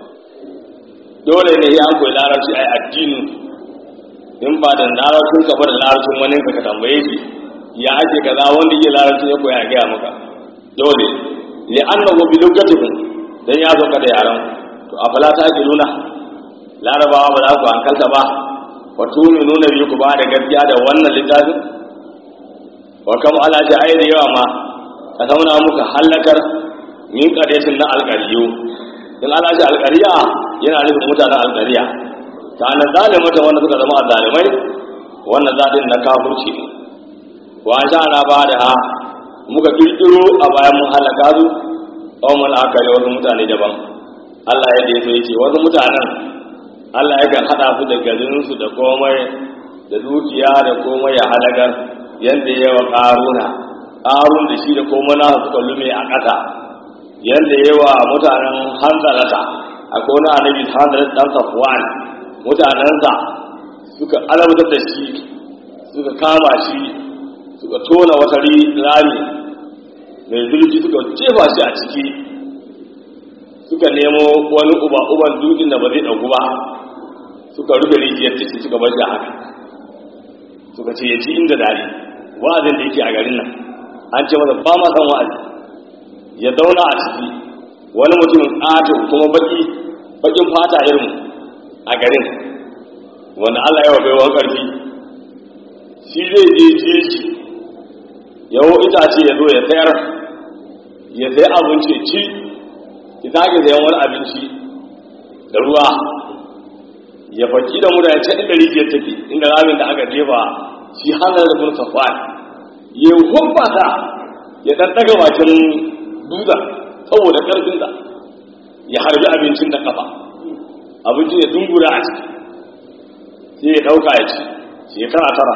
dole ne ya koyi larabci ai addini in ba da larabcin ka ba da larabcin wani ka tambaye shi ya ake kaza wanda yake larabcin ya koya gaya maka dole li annahu bi lugatikum dan ya zo da yaran to afala ta ki nuna larabawa ba za ku hankalta ba fa tuni nuna bi ku ba da gaskiya da wannan littafin wa kam ala ta ayi da yawa ma ka zauna muka halakar min qadetin na alqariyu in ala ta alqariya yana nufin mutanen alqariya ta nan zalimata wanda suka zama zalimai wannan zadin na kafirci ne wa an sha'ana ba da ha muka kirkiro a bayan mun halaka su ƙaunar aka yi wasu mutane daban Allah ya da ya ce wasu mutanen Allah ya kan haɗa su da garinsu da komai da dukiya da komai ya halakar yadda ya wa ƙaruna ƙarun da shi da komai na suka lume a ƙasa yadda ya wa mutanen hanzarata a kone annabi hanzarat ɗan safwan mutanensa suka alamtar da shi suka kama shi suka tona wata rami mai zurfi suka jefa shi a ciki suka nemo wani uba-uban dutsen da ba zai ɗauku ba suka rufe rijiyar da shi suka bar shi haka suka ce ya ci inda dare wa'azin da yake a garin nan an ce masa ba ma san wa'azi ya zauna a ciki wani mutumin ƙato kuma baki bakin fata irin a garin wanda Allah ya wa baiwan ƙarfi shi zai je jeji yawo itace ya zo ya sayar ya sai abinci ci ki sake sayan wani abinci da ruwa ya baki da mura ya ce inda rijiyar take inda ramin da aka jefa shi hannun da bursa fa'ad ya hubba ta ya ɗanɗaga bakin dutsen saboda ƙarfinsa ya harbi abincin da kafa abincin ya dungura a ciki sai ya ɗauka ya ci shekara tara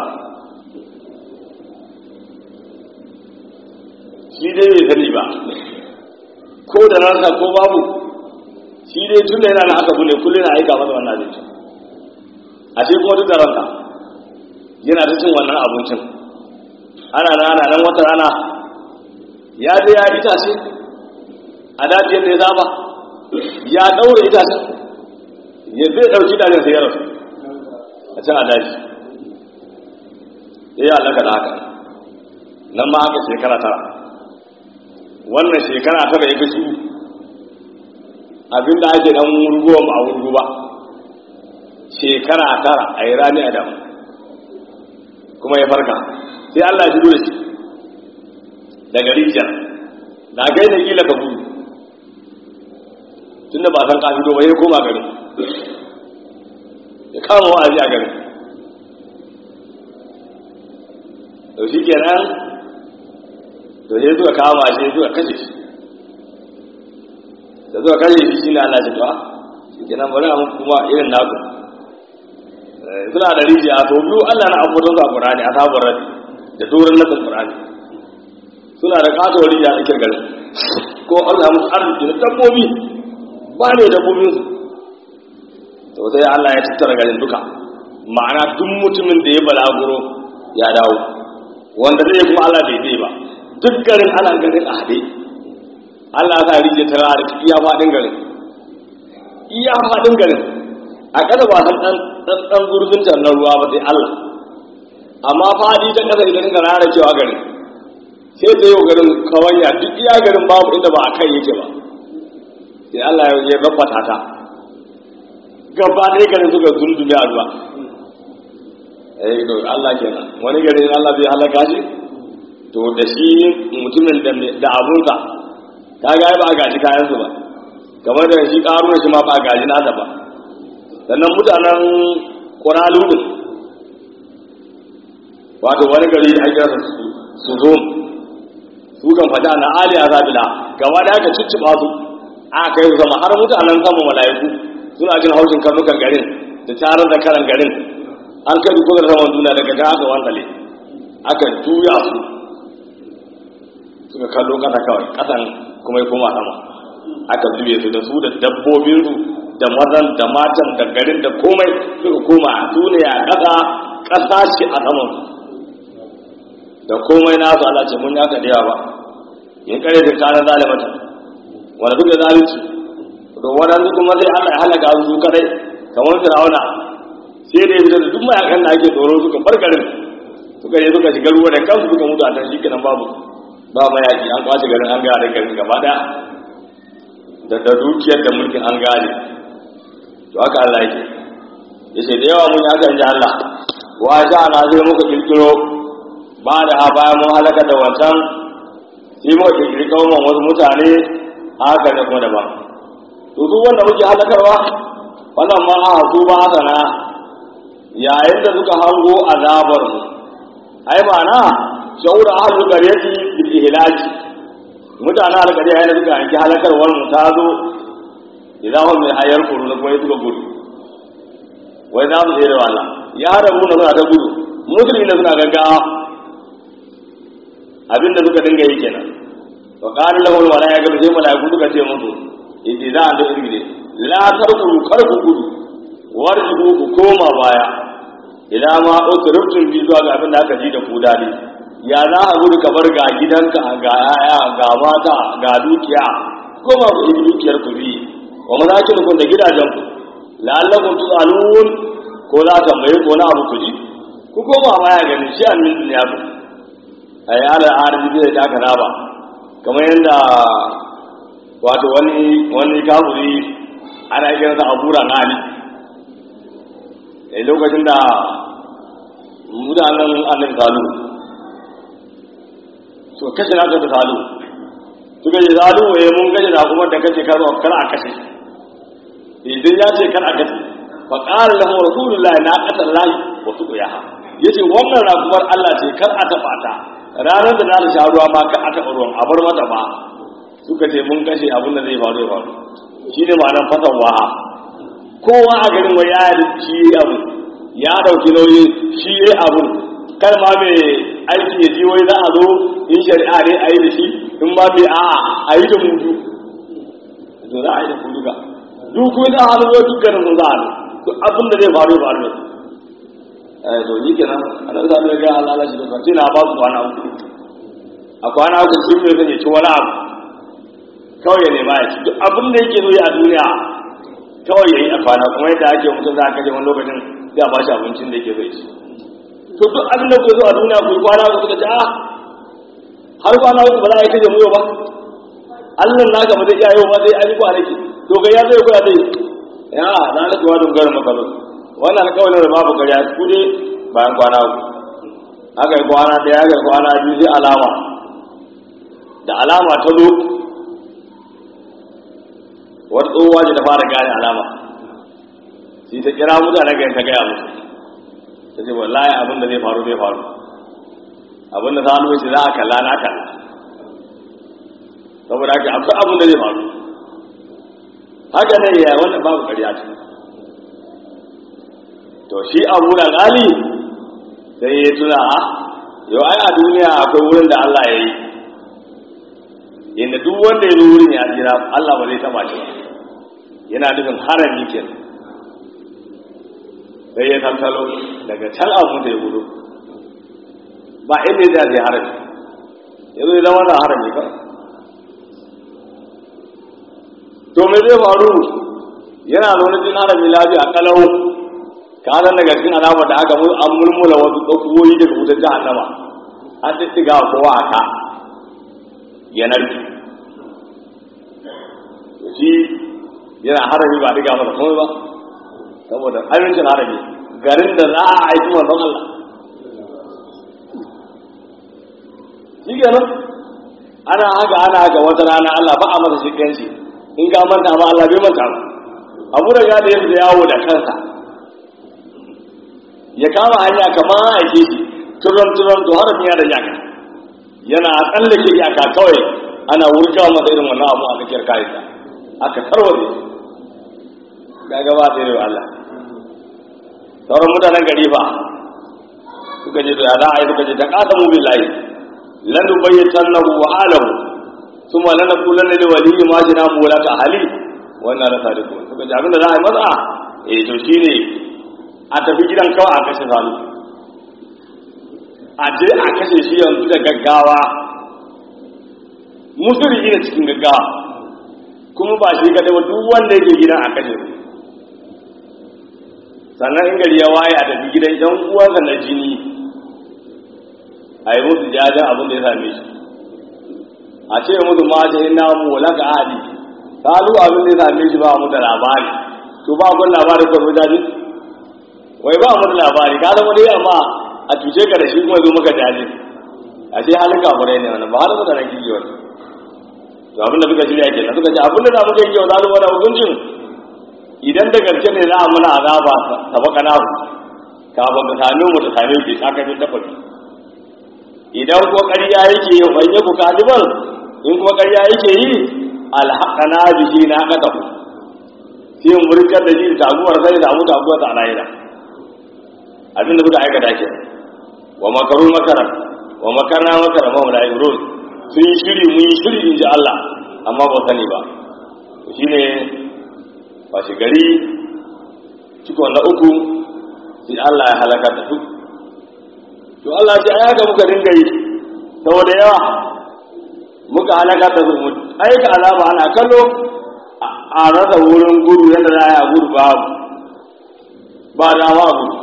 shi dai bai sani ba ko da rasa ko babu shi dai tun da yana da aka bune kullum na aika masa wannan abincin a ce kuma duk da ranka yana ta cin wannan abincin ana nan ana nan wata rana ya je ya itace a dajiyar da ya zaba ya daure itacen ya zai dauki dajin sai ya rasu a can a daji ya yi alaka da haka nan ma haka shekara tara wannan shekara tara ya fi su abinda ake dan wurguwa ba a wurgu ba shekara tara a yi rani a damu kuma ya farka sai Allah ya shigo da shi daga rijiyar na gai da kila ka gudu tun da ba san ka fito ba ya koma gari ya kama wa'azi a gari to shi kenan to sai suka kama shi suka kashe shi da suka kashe shi shi ne Allah shi to shi kenan bari a kuma irin naku suna da rijiya to biyu Allah na abubuwan su a Qur'ani a sabon rabi da doron nasin Qur'ani suna da kasuwar rijiya a cikin garin ko Allah musu arziki na dabbobi ba ne dabbobin su to sai Allah ya tattara garin duka ma'ana duk mutumin da ya balaguro ya dawo wanda zai kuma Allah bai zai ba duk garin ana garin a haɗe Allah ya sa rijiya ta rara iya faɗin garin iya faɗin garin a ƙasa ba san ɗan ɗan gurbin na ruwa ba sai Allah amma faɗi ta ƙasa idan ka rara cewa garin sai ta yi garin kawanya duk iya garin babu inda ba a kai yake ba sai Allah ya babbata ta gaba ɗaya garin suka zundumi a ruwa eh to Allah kenan wani garin Allah bai halaka shi to da shi mutumin da abunsa ka ga ba a gaji kayansu ba kamar da shi ƙaruna shi ma ba a gaji nasa ba sannan mutanen ƙwaralu ɗin wato wani gari a kira su zo su kan fata na ali a zabila gaba da aka cicciɓa su a kai su sama har mutanen sama mala'iku suna jin haushin karnukan garin da tarar da karan garin an kai duk da saman duniya daga ga aka wantale aka juya su suka kallo kasa kawai kasan kuma ya koma sama aka zube su da su da dabbobinsu da mazan da matan da garin da komai suka koma a duniya ƙasa ƙasa ce a saman da komai nasu Allah ce mun yaka da yawa in kare da kana zalimata wanda duk da zalunci to wadansu kuma sai Allah ya halaka su kadai kamar Fir'auna sai da yadda da duk mayakan da ake tsoro suka bar garin suka je suka shiga ruwa da kansu suka mutu a can shi kenan babu ba mayaki an kwace garin an gaya da garin gaba daya da da dukiyar da mulkin an gane to haka Allah yake yace da yawa mun haka inji Allah wa sha na zai muka kirkiro ba da ha bayan mun halaka da wancan sai muka kirkiri kauman wasu mutane haka ne kuma daban to duk wanda muke halakarwa wannan ma a su ba haka na yayin da suka hango azabar mu ai ma'ana shaura ahlul qaryati bil ihlaki mutanen alƙarya yana suka yanki halakarwar mu ta zo idan hum min hayar kuruna kuma suka gudu wai za mu je da wala ya rabu na suna ta gudu musulmi na suna gaggawa abinda suka dinga yi kenan to qala lahu al malaika sai malaiku suka ce musu idan za a da irgide la tarku kar ku gudu warjibu ku koma baya ila ma utrubtum bi zuwa ga abin da aka ji da ku dadi ya za a gudu ka bar ga gidanka ga yaya ga mata ga dukiya koma ku yi dukiyar ku bi wa mazakin ku da gidajen ku la'allakum tusalun ko za ka mai ko na abu ku ji ku koma baya ganin shi an min duniya ku ai ala arziki da aka raba kamar yadda wato wani wani kafuri ana kiransa abura na ali a lokacin da mutanen annabi salu to kashe na ta salu suka ce zalu waye mun gaji da kuma da kace kar kar a kashe idan ya ce kar a kashe fa qala lahu rasulullahi na qatallahi wa suqiyaha yace wannan rakumar Allah ce kar a taba ta ranar da za ta sha ruwa ma kar a taba ruwan a bar mata ba suka ce mun kashe abin da zai faru ya faru shine ma'anar fasawa kowa a garin wai ya shi abu ya dauki nauyi shi yayi abu kar ma mai aiki ya ji wai za a zo in shari'a ne a yi da shi in ma bai a a yi da mutu to za a yi da ku duka duk kuma za a hannu wai dukkanin sun za a hannu duk abin da zai faru ya faru da su eh to ni kenan ana za mu ga Allah shi da kwanci na ba su kwana uku a kwana uku sun mai zan ci wani abu kawai ya nema ya ci duk abin da yake zo a duniya kawai ya yi a kwana kuma yadda ake mutum za a kashe wani lokacin sai a ba shi abincin da yake zai ci to duk abin da ku zo a duniya ku yi kwana ku suka ce a har kwana uku ba za a yi kaje muyo ba Allah naka ba zai iya yau ba zai an yi kwanaki to ga ya zai koya zai ya na na kuwa don garin makalo wannan alƙawarin da babu ƙarya ku dai bayan kwana uku aka yi kwana ɗaya aka yi kwana biyu sai alama da alama ta zo wata tsohuwa ce ta fara gane alama sai ta kira mutane ga ta gaya musu ta ce wallahi abin da zai faru zai faru abin da za a ce za a kalla na kalla saboda haka akwai abin da zai faru haka ne ya wannan babu ƙarya ce to shi abu da gali sai ya tuna a yau ai a duniya akwai wurin da Allah ya yi inda duk wanda ya zo wurin ya tsira Allah ba zai taba shi ba yana nufin harami kenan sai ya tantalo daga can abun da ya gudu ba inda ya zai harami ya zo ya zama da harami ba to me zai faru yana zaune cikin harami lafiya kalau ka san daga cikin alama da aka an mulmula wasu tsokuwoyi daga wutar jahannama an tattiga kowa a ka ya narki shi yana harami ba diga masa komai ba saboda amincin harami garin da za a aiki manzon Allah shi kenan ana haka ana haka wata rana Allah ba a masa shiganci in ka manta ba Allah bai manta ba abu da ya da ya fita yawo da kansa ya kama hanya kamar aike shi turon turon to harami ya da yaka yana tsallake iyaka kawai ana wurga masa irin wannan abu a tsakiyar kayansa aka tarware ga gaba da yawa Allah sauran mutanen gari ba suka je da za a yi suka je ta kasa mu billahi lan bayyatan lahu wa alahu thumma lan naqulanna li waliyyi ma jina mu wala ta hali wannan la sadiqun suka je abinda za a yi maza eh to shine a tafi gidan kawai a kashe salu a je a kashe shi yanzu da gaggawa musulmi ne cikin gaggawa kuma ba shi kadai ba duk wanda yake gidan a kashe su sannan in gari ya waye a tafi gidan yan uwansa na jini a yi musu jajen abin da ya same shi a ce musu ma ce ina mu wala ka ahadi kalu abin da ya same shi ba mu da labari to ba kun labari ko jaji wai ba mu da labari ka zama dai amma a cuce ka da shi kuma zo maka jaji a ce halin kafurai ne wannan ba halin mutanen kiki wani to abin da suka shirya kenan suka ce abin da za mu kai yau za mu wani hukuncin idan da gaske ne za a muna azaba ta baka na kafin ka same mu ta same ki ka kai ta fadi idan ko ƙarya yake yi ban yi ku kaliban in kuma ƙarya yake yi alhaqana bihi na kata ku sai mu rikar da shi taguwar sai da mu taguwar ta alayira abin da suka aikata ke wa makaru makara wa makarna makara ma wala yurun sun yi shiri mun yi shiri in ji Allah amma ba sani ba shine washe gari cikon na uku sai Allah ya halaka da su to Allah sai aya ga muka dinga yi saboda yawa muka halaka da su mu aika alama ana kallo a rasa wurin gudu yadda za a yi a gudu ba ba dama a gudu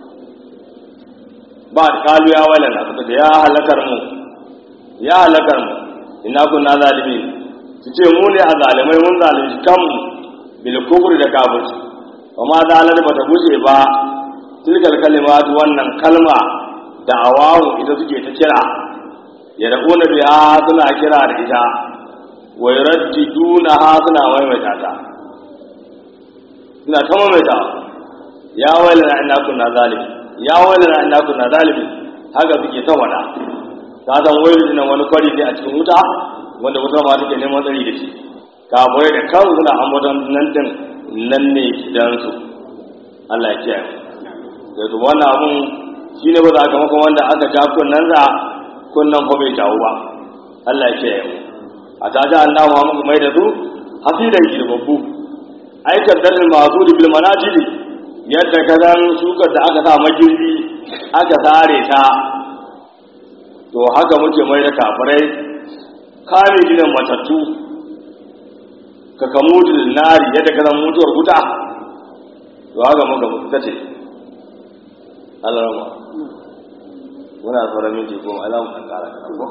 ba kalu ya walana suka ce ya halakar mu ya halakar mu ina kunna zalimi su ce mu ne a zalimai mun zalunci kanmu bil kufri da kafirci amma zalar bata gushe ba tilkal kalimatu wannan kalma da awawu ita suke ta kira ya da kuna biya suna kira da ita wai raddiduna ha suna maimaita ta suna ta maimaita ya wailana inna kunna zalimi ya wailana inna kunna zalimi haka suke ta wada ta san wailu nan wani kwari ne a cikin wuta wanda wutar ma take neman tsari da shi kafirai da kan suna ambaton nan din nan ne gidansu Allah ya kiyaye da to wannan abun shine ba za ka maka wanda aka ja kunnan za kunnan fa bai jawo ba Allah ya kiyaye mu a ta ja Allah ma muka mai da su hasidan girbabbu aikar dalil masu bil manajili yadda ka zan shukar da aka sa magirbi aka sare ta to haka muke mai da kafirai kame gidan matattu ka kamutu nari yadda ka zan mutuwar wuta to haka muka mutu ce alarama muna sauran minti goma alamun ɗan ƙara ko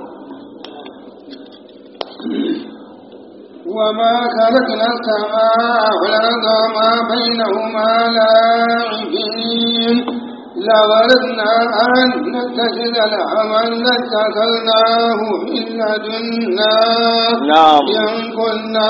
وما خلقنا السماء والأرض وما بينهما لاعبين لغرضنا أن نتخذ الأمل لاتخذناه من لدنا نعم إن كنا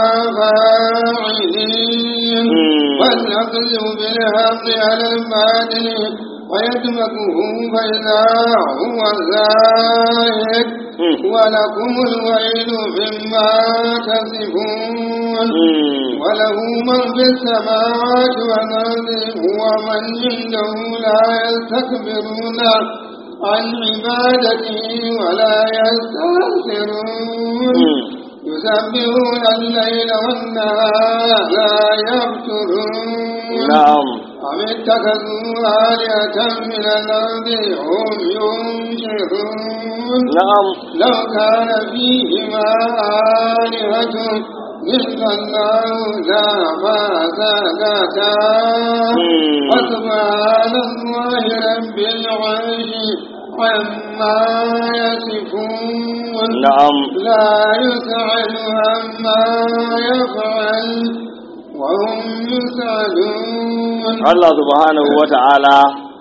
فاعلين مم. بل نقذف بالحق على الباطل ويدمغه فإذا هو زاهد مم. ولكم الويل مما تصفون وله من في السماوات والأرض ومن عنده لا يستكبرون عن عبادته ولا يستغفرون يسبحون الليل والنهار لا يفترون نعم أم اتخذوا آلهة من الأرض هم ينشرون نعم لو كان فيهما آلهة إلا الله لما زادتا وسبحان الله رب العرش عما يصفون نعم لا يسأل عما يفعل وهم يسألون Allah subhanahu wa ta'ala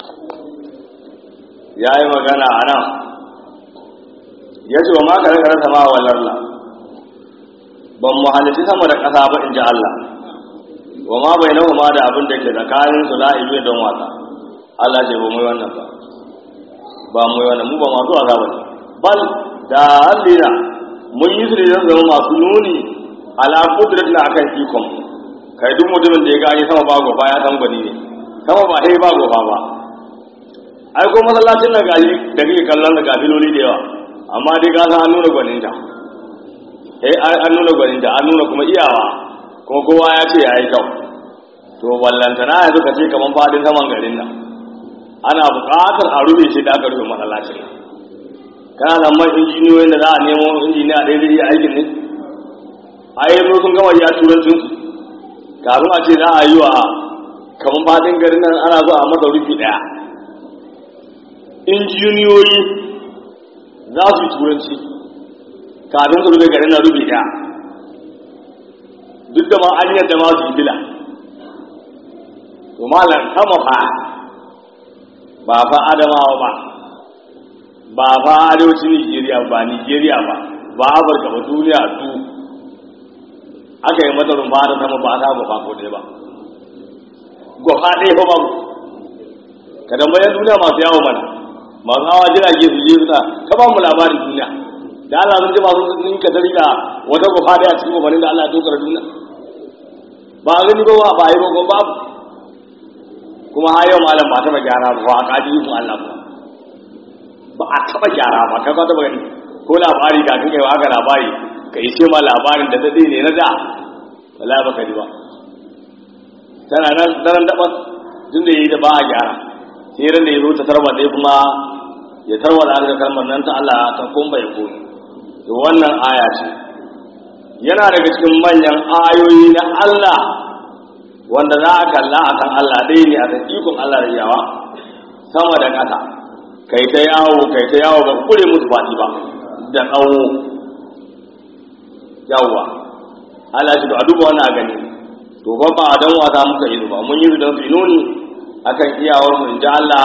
ya yi magana a nan ya ce wa maka rikar sama wa lalla ban mu halitti sama da ƙasa ba in ji Allah wa ma bai nahu ma da abin da ke tsakanin su la'ibe don wasa Allah ce ba mu yi wannan ba ba mu yi wannan mu ba masu wasa ba ne bal da hallina mun yi su ne zan zama masu nuni ala kudratin akan ikon mu kai duk mutumin da ya gani sama ba gofa ya san gwani ne sama ba sai ba gofa ba ai ko masallacin nan gaji da kake kallon da gafiloli da yawa amma dai ka san an nuna gwaninta eh an nuna gwaninta an nuna kuma iyawa kuma kowa ya ce yayi kyau to ballantana yanzu ka ce kaman fadin saman garin nan ana buƙatar a rufe shi da aka rufe masallacin nan kana da man injiniyoyin da za a nemo injiniya ɗaya zai iya aikin ne a yi sun gama ya turancin su kafin a ce za a yi wa kamar fadin garin nan ana zo a masa rufi ɗaya injiniyoyi za su yi turanci kafin su rufe garin nan rufi ɗaya duk da ma an yadda ma su yi bila to malam sama fa ba fa adamawa ba ba fa arewacin nigeria ba nigeria ba ba afirka ba duniya du aka yi mata rumfa da sama ba ta gwafa ko ɗaya ba gwafa ɗaya ba babu ka tambayar duniya masu yawo mana masu hawa jirage su je suna ka ba mu labarin duniya da Allah sun ji masu sun ka dalila wata gwafa ɗaya cikin gwafanin da Allah ya tokar duniya ba a gani ba ba ba yi ba ko babu kuma har yau malam ba taɓa gyara ba ba a kaji yi Allah ba ba a taɓa gyara ba kai ka taɓa gani ko labari ga kan kai haka labari ka yi ce ma labarin da daɗe ne na da wala ba ka ji ba tana nan daren daɓa tun da yi da ba a gyara sai ran da ya zo ta tarwa dai kuma ya tarwa da harkar kalmar nan ta Allah ta kumba ya koyi to wannan aya ce yana daga cikin manyan ayoyi na Allah wanda za a kalla a kan Allah ɗaya ne a kan ikon Allah da yawa sama da ƙasa kai ta yawo kai ta yawo ba kure musu faɗi ba da tsawo yawwa Allah shi to a duba wannan a gani to ba ba don wasa muka yi ba mun yi su don su nuni akan iyawar mu inji Allah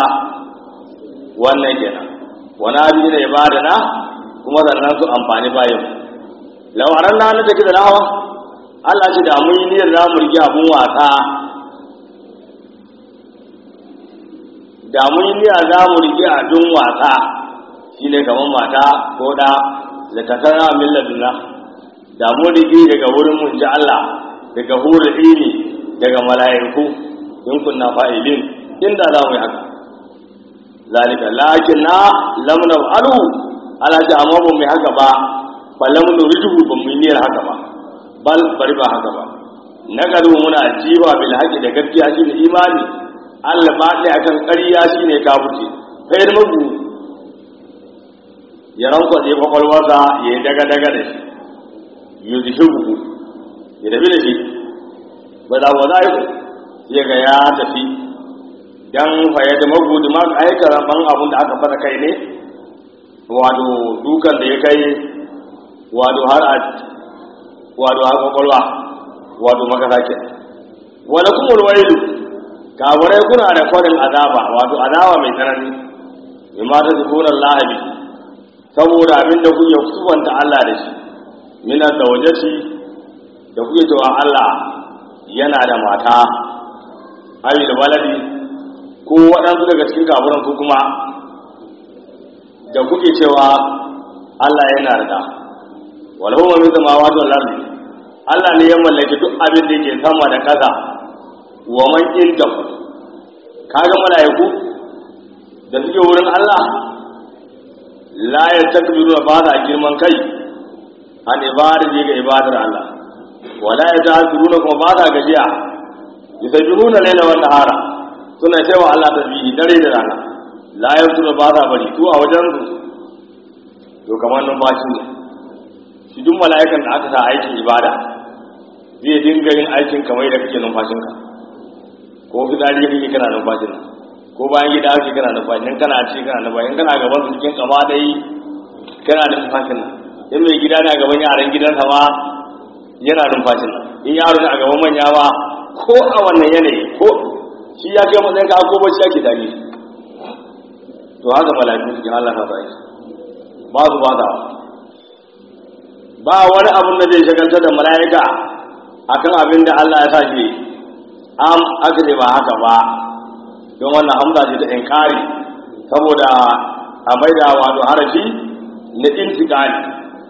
wannan kenan wani abin da ya bada na kuma sannan su amfani bayan lawaran na na take da hawa Allah ce da mun yi niyyar za mu rige abun wasa da mun yi niyyar za mu rige abun wasa shine kamar mata ko da da takara min laduna da mun rige daga wurin mun ji Allah daga hurul ilmi daga mala'iku in kunna fa'ilin inda za mu yi haka zalika lakin na lam naf'alu ala ta amma ba mu yi haka ba fa lam nuridu ba mu yi niyyar haka ba bal bari ba haka ba na garu muna jiwa bil haqi da gaskiya shine imani Allah ba ta akan ƙarya shine kafirci kai magu ya ranko da kwakwalwarsa ya yi daga daga da shi yuzhibu ya tafi da shi ba za wa za ya ga ya tafi dan faye da magudu ma aika ban abun da aka fara kai ne wato dukan da ya kai wato har a wato har kwakwalwa wato makasa ke wala kuma wailu kaburai kuna da kwarin azaba wato azaba mai tsanani bima ta zukunan lahabi saboda abin da kuke kusanta Allah da shi mina da wajeci da kuke cewa Allah yana da mata ayi da waladi ko waɗansu daga cikin kaburan ku kuma da kuke cewa Allah yana da da walau ma min samawati wal ardi Allah ne ya mallaki duk abin da yake sama da ƙasa wa man inda kaga malaiku da suke wurin Allah la yastakbiru ba da girman kai an ibadati ga ibadar Allah wala yata'zuruna kuma ba da gajiya yusabbihuna layla wan nahara suna cewa Allah tasbihi dare da rana la yasuru ba da bari to a wajen su to kamar numfashi ne shi duk mala'ikan da aka sa aikin ibada zai dinga yin aikin kamar da kake numfashinka ko fitsari kake kana numfashin ko bayan gida kake kana numfashin kana ci kana numfashin kana gaban su cikin kama dai kana da numfashin nan in mai gida na gaban yaran gidansa ma yana numfashin nan in yaro na gaban manya ma ko a wannan yanayi ko shi ya kai matsayin ka ko bacci ake tare to haka mala'iku cikin Allah ta sa ba su ba da ba wani abin da zai shagaltar da mala'ika akan abin da Allah ya sa shi am aka ce ba haka ba don wannan hamza ce ta inkari saboda a maida wato harafi na intikali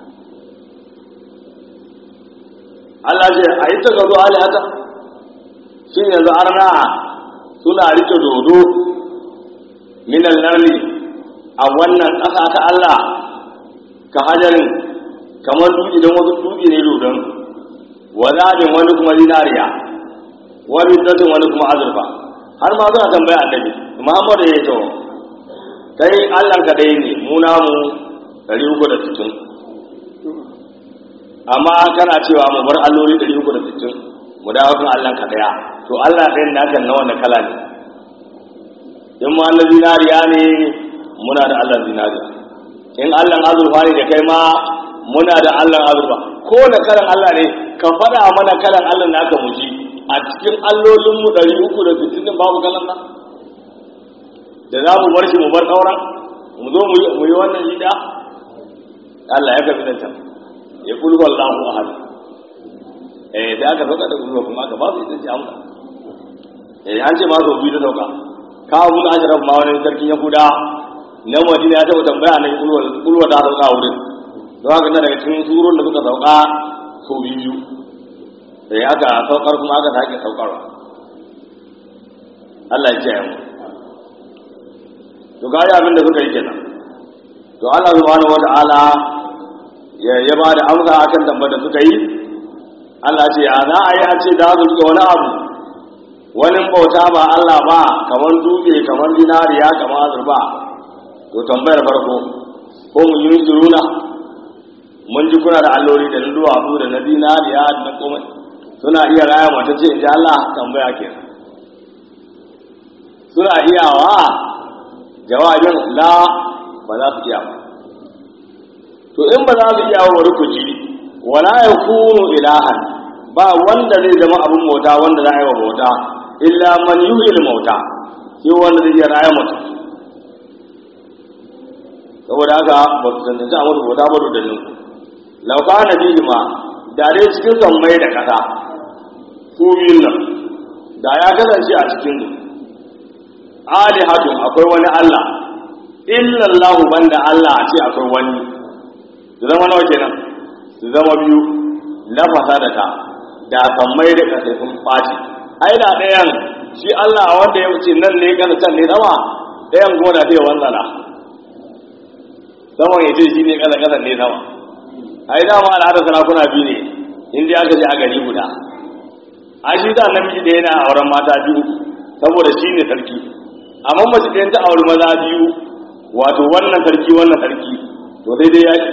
Allah ce a yi ta gazo alihata shi yanzu arna suna rike dodo minan larni a wannan ƙasa ta Allah ka hajarin kamar dutse don wasu dutse ne dodon wazabin wani kuma zinariya wani dattin wani kuma azurfa har ma suna tambaya annabi muhammadu ya yi to kai allah ka ɗaya ne mu namu ɗari uku da sittin amma kana cewa mu bar alloli ɗari uku da sittin mu dawo kan allah ka ɗaya to allah ɗayan naka na wani kala ne in ma na zinariya ne muna da allah zinariya in allah azurfa ne da kai ma muna da allah azurfa ko da kalan allah ne ka faɗa mana kalan allah naka mu ji a cikin allolinmu ɗari uku da sittin din babu kalan nan da za mu bar shi mu bar sauran mu zo mu yi wannan shida Allah ya kafi nan can ya kulhu Allahu ahad eh da aka sauka da kulhu kuma aka ba su ita ce amsa eh an ce ma so biyu da sauka ka abu da ashraf ma wani sarkin yahuda na madina ya taɓa tambaya nan kulhu kulhu ta sauka a wurin don haka na daga cikin surun da suka sauka so biyu sai aka saukar kuma aka sake saukarwa Allah ya kiyaye mu to ga abin da suka yi kenan to Allah subhanahu wata'ala ya ya ba da amsa akan tambayar da suka yi Allah ce ya za a yi a ce da su rike wani abu wani bauta ba Allah ba kamar dutse kamar dinariya kamar azurba to tambayar farko ko mun yi suruna mun ji kuna da alloli da na duwatsu da na dinariya da na komai suna iya raya mata ce in ji Allah tambaya ke suna iyawa jawabin la ba za su iya ba to in ba za su iya wa rukuci wala ya kunu ilahan ba wanda zai zama abin mota wanda za a yi wa mota illa man yuhil mauta sai wanda zai iya raya mutum saboda haka ba su tantance a mutu mota ba da lauka na biyu ma da dai cikin sammai da kasa su biyun nan da ya kasance a cikin su alihatun akwai wani Allah illallahu banda Allah a ce akwai wani su zama nawa kenan su zama biyu na fasadata da sammai da kasa sun ɓaci ai da ɗayan shi Allah wanda ya wuce nan ne kasa can ne sama ɗayan kuma da zai wanzana saman ya ce shi ne kasa kasa ne sama ai dama al'adar sarakuna biyu ne inda aka je a gari guda a shi da namiji ɗaya na auren mata biyu saboda shi ne sarki amma mace ɗayan ta auri maza biyu wato wannan sarki wannan sarki to sai dai yaki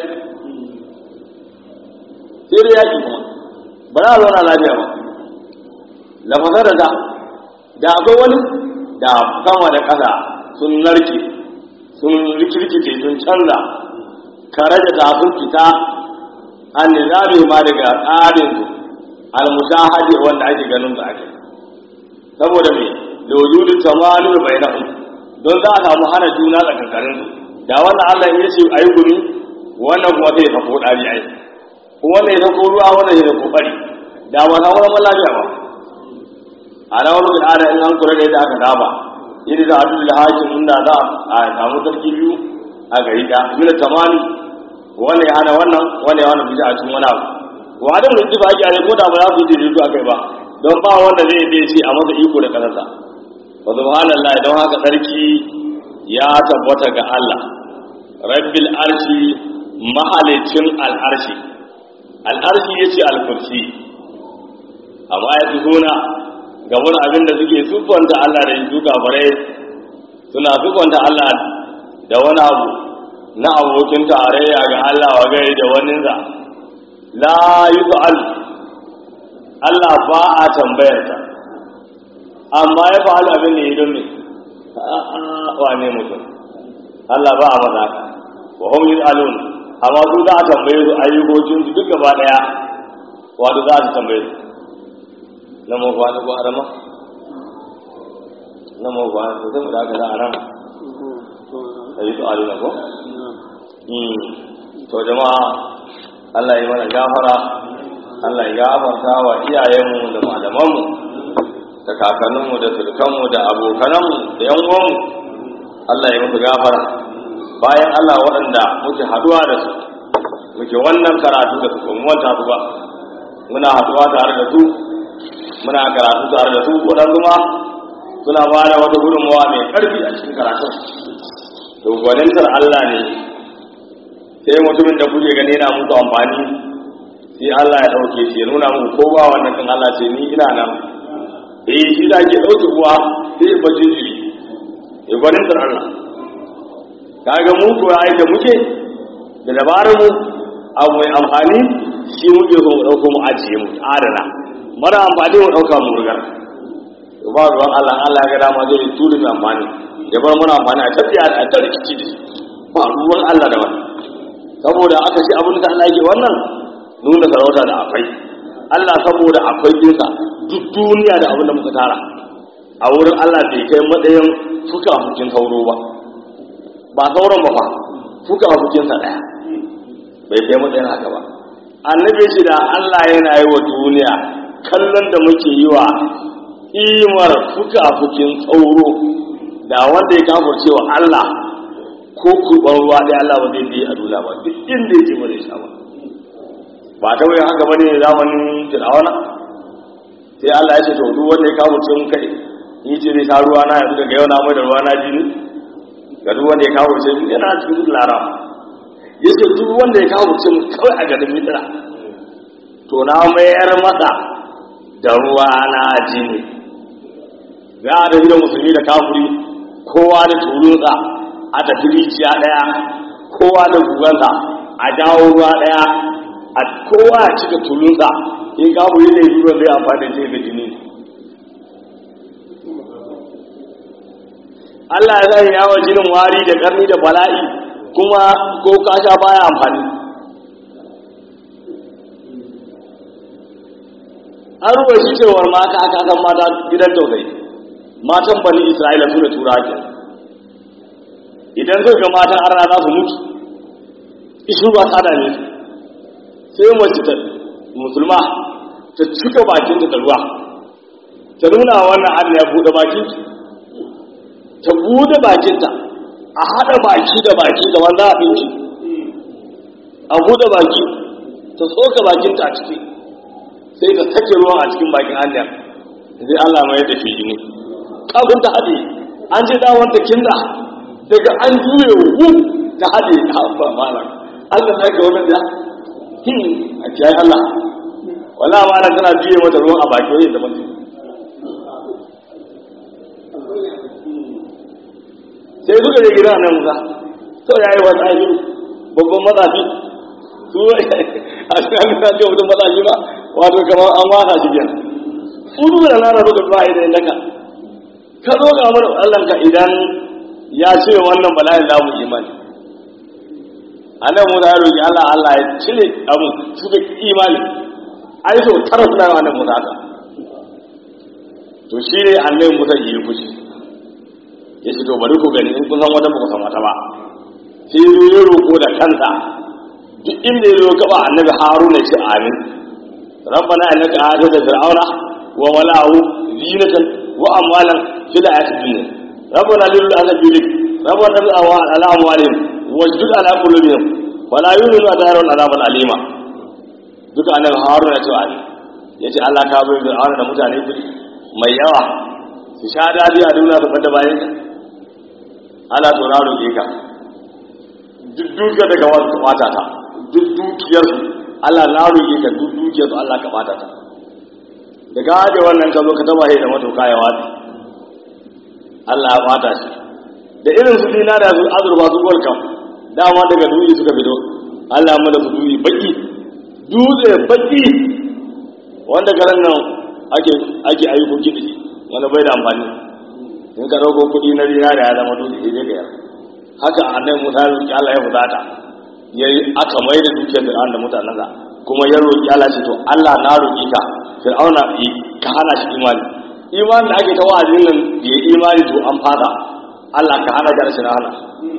sai dai yaki kuma ba za a zauna lafiya ba lafasa da ta da akwai wani da sama da ƙasa sun narke sun rikirkice sun canza kare da ta sun fita an nizami ma daga tsarin su al-mushahadi wanda ake ganin su ake saboda me da wujudin tamanu bainahum don za a samu hana juna tsakankanin su da wannan Allah ya ce ayi gumi wannan kuma zai sako dari ai kuma wannan ya sako ruwa wannan ya sako bari da ba na wani lafiya ba a na wani al'ada in an kura da yadda aka saba yadda za a duk da hakim inda za a samu sarki biyu a gari da mina tamani wannan ya hana wannan wannan ya hana bija a cikin wani abu wa adam da jifa ake a ko da ba za su yi daidaito a kai ba don ba wanda zai yi ce a masa iko da kasarsa wa subhanallah don haka sarki ya tabbata ga Allah rabbil arshi mahalicin al'arshi al'arshi yace al-kursi amma ya tuhuna ga wani abin da suke sufanta Allah da su gabare suna sufanta Allah da wani abu na abokin tarayya ga Allah wa gai da waninsa la yus'al Allah ba a tambayarsa amma ya fa'al abin ne don me wane mutum Allah ba a maza wa hum yus'alun amma su za a tambaye su ayyukokin su duk gaba daya wato za su tambaye su na mu ba ko arama na mu ba ko sai mu da ka da aram sai to alina ko mm to jama'a Allah ya mana gafara Allah ya gafarta wa iyayenmu da malamanmu da kakanninmu da sulkanmu da abokananmu da yan uwanmu Allah ya musu gafara bayan Allah waɗanda muke haduwa da su muke wannan karatu da su kuma wanta su ba muna haduwa tare da su muna karatu tare da su waɗansu ma suna ba da wata gudunmawa mai ƙarfi a cikin karatun to gwanintar Allah ne sai mutumin da kuke gani yana muku amfani sai Allah ya ɗauke shi ya nuna muku ko ba wannan kan Allah ce ni ina nan eh shi da ke ɗauke kuwa sai ya bace jiri ya gwanintar Allah kaga mu ko ai da muke da dabarar mu abu mai amfani shi muke so mu ɗauko mu ajiye mu adana mara amfani mu ɗauka mu rigar ba ruwan Allah Allah ya ga dama zai turi mai amfani ya bar muna amfani a tafiya a ta rikici da ba ruwan Allah da wani saboda aka ce abin da Allah yake wannan nuna sarauta da akwai Allah saboda akwai dinsa duk duniya da abin da muka tara a wurin Allah bai kai matsayin fuka hukin sauro ba ba sauran ba fa fuka hukinsa ɗaya bai kai matsayin haka ba annabi shi da Allah yana yi wa duniya kallon da muke yi wa imar fuka-fukin tsauro da wanda ya kafurce wa Allah ko kurban ruwa ɗaya Allah ba zai biya a dula ba duk inda yake ba zai sha ba ba ta wai haka bane zamanin fir'auna sai Allah ya ce to duk wanda ya kafurce mun kai ni ce zai sha ruwa na yanzu daga yau na mai da ruwa na jini ga duk wanda ya kafurce mun yana cikin lara ya ce duk wanda ya kafurce mun kawai a garin mitra to na mayar masa da ruwa na jini za a tafi da musulmi da kafuri kowa da tulunsa a tafi rijiya ɗaya kowa da gugansa a jawo ruwa ɗaya a kowa ya cika tulunsa in kafuri ne ruwan zai amfani da da jini Allah ya zai yawa jinin wari da karni da bala'i kuma ko kasha baya amfani an ruwa shi cewar mata aka kan mata gidan tausayi matan bani isra'ila su da tura ke idan zai ga matan arna za su mutu isu ba tsada ne sai mace ta musulma ta cika bakinta da ruwa ta nuna wannan Allah ya buɗe bakin ta buɗe bakinta a haɗa baki da baki da wanda a ɗinki a buɗe baki ta soka bakinta a ciki sai ta sake ruwan a cikin bakin Allah sai Allah mai da shi ne kafin ta haɗe an ce dawon ta kinda daga an juye wu ta haɗe ta ba malam Allah ya ga wannan da a kiyaye Allah wala ma ana tana juye mata ruwan a baki wani da mutum sai suka je gida nan musa sau ya yi wata aiki babban matsafi su a cikin an ce mutum matsafi ba wato kamar an wasa shi biyan kudu da nana suka zuwa idan naka ka zo ga mana allanka idan ya ce wannan bala'in lamu imani annabi musa ya roki allah allah ya cire abu suka imani ai so tara suna yawa annabi musa haka to shi ne annabi musa yi fushi ya ce to bari ku gani in kun san wata ba ku san wata ba sai ya zo ya roƙo da kansa duk inda ya zo gaba annabi haruna ya ce amin rabbana innaka atata fir'auna wa mala'ahu zinatan wa amwalan fil hayatid dunya rabbana lil azabi rabbana lil awal ala amwalihim wasjud ala qulubihim wala yu'minu adarun azaban alima duka annabi haruna ya ce amin ya ce Allah ka bai fir'auna da mutane mai yawa su sha dadi a duniya su fada bayan ka ana to na roƙe ka duk dukiyar da kamar ka bata ta duk dukiyar su Allah na roƙe ka duk dukiyar su Allah ka bata ta da gade wannan ka zo ka taba da matuƙa ya wata Allah ya bata shi da irin su dina da su azurfa su gol kam dama daga dutse suka fito Allah ya mana su dutse baki dutse baki wanda garan nan ake ake ayyukoki da shi wanda bai da amfani in ka dauko kuɗi na rina da ya zama dole sai dai ka yar haka annabi Musa ya roki Allah ya fudata yayi aka mai da dukiyar Fir'aun da mutanen sa kuma ya roki Allah ce to Allah na roki ka Fir'auna ka hana shi imani imani da ake ta wa'azin nan da ya imani to an fada Allah ka hana jar shi na hana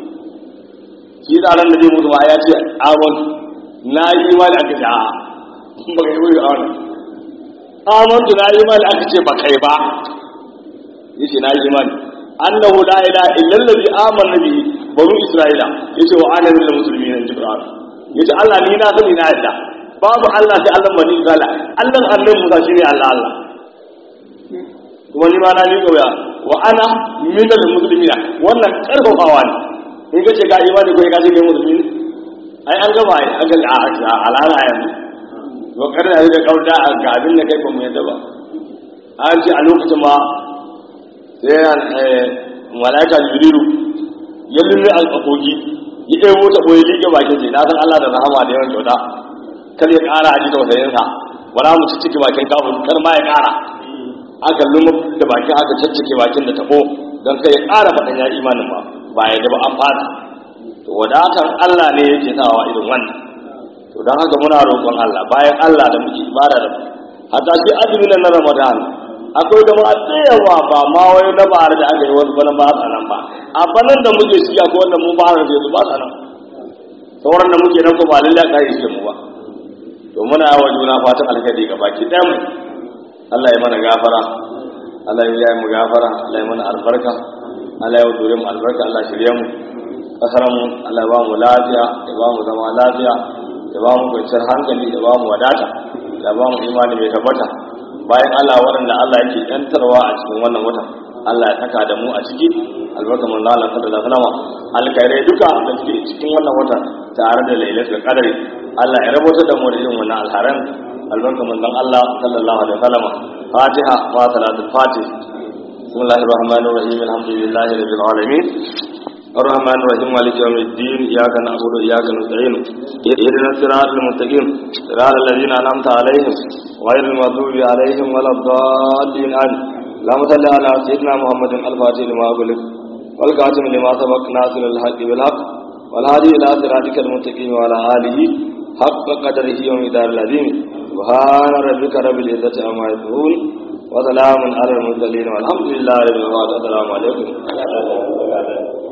shi da ran da zai mutu ma ya ce amon na yi imani aka ce a'a ba ka yi wuri a wannan amantu na yi imani aka ce ba kai ba yace na yi imani annahu la ilaha illa allazi amana bihi banu isra'ila yace wa ana minal muslimin in jibril yace Allah ni na sani na yadda babu Allah sai Allah bani isra'ila Allah annabi Musa shine Allah Allah kuma ni ma na ni kauya wa ana minal muslimin wannan karfafawa ne in kace ga imani ko ka ce kai musulmi ai an gama ai an ga a alala yanzu wa karna da kauda ga abin da kai ba mu yadda ba an ce a lokacin ma sai malaika jibrilu ya lulle alƙaƙoƙi ya ɗaya mota ɓoye liƙe bakin ce na san Allah da rahama da yawan kyauta kar ya ƙara a ji tausayinsa wala mu ci ciki bakin kafin kar ma ya ƙara aka lumu da bakin aka caccike bakin da taɓo don kai ya ƙara faɗin ya imanin ba ba ya da ba an fata to wadatan Allah ne yake sawa irin wannan to don haka muna roƙon Allah bayan Allah da muke ibada da hatta shi azumin na Ramadan akwai da ma tsayawa ba ma wai na ba da aka yi wasu bana ba a nan ba a banan da muke shi akwai wanda mu ba da su ba a nan sauran da muke nan ko ba lalle ka yi mu ba to muna yawa juna fatan alkhairi ga baki ɗaya mu Allah ya mana gafara Allah ya yi mu gafara Allah ya mana albarka Allah ya dore mu albarka Allah shirye mu kasar mu Allah ya ba mu lafiya ya ba mu zama lafiya ya ba mu kwanciyar hankali ya ba mu wadata ya ba mu imani mai tabbata bayan Allah waɗanda Allah yake yantarwa a cikin wannan watan Allah ya saka da mu a ciki albarka manzo Allah sallallahu alaihi wasallam alkhairai duka da suke cikin wannan watan tare da lailatul qadri Allah ya rabota da mu da irin wannan alharan albarka manzo Allah sallallahu alaihi wasallam Fatiha wa salatul Fatih bismillahir rahmanir rahim alhamdulillahi rabbil alamin الرحمن الرحيم مالك يوم الدين إياك نعبد وإياك نستعين اهدنا الصراط المستقيم صراط الذين أنعمت عليهم غير المغضوب عليهم ولا الضالين آمين اللهم صل على سيدنا محمد الفاتح لما أغلق والكاتم لما سبق ناصر الحق بالحق والهادي إلى صراطك المستقيم وعلى آله حق قدره ومقدار العظيم سبحان ربك رب العزة عما يصفون وسلام على المرسلين والحمد لله رب العالمين السلام عليكم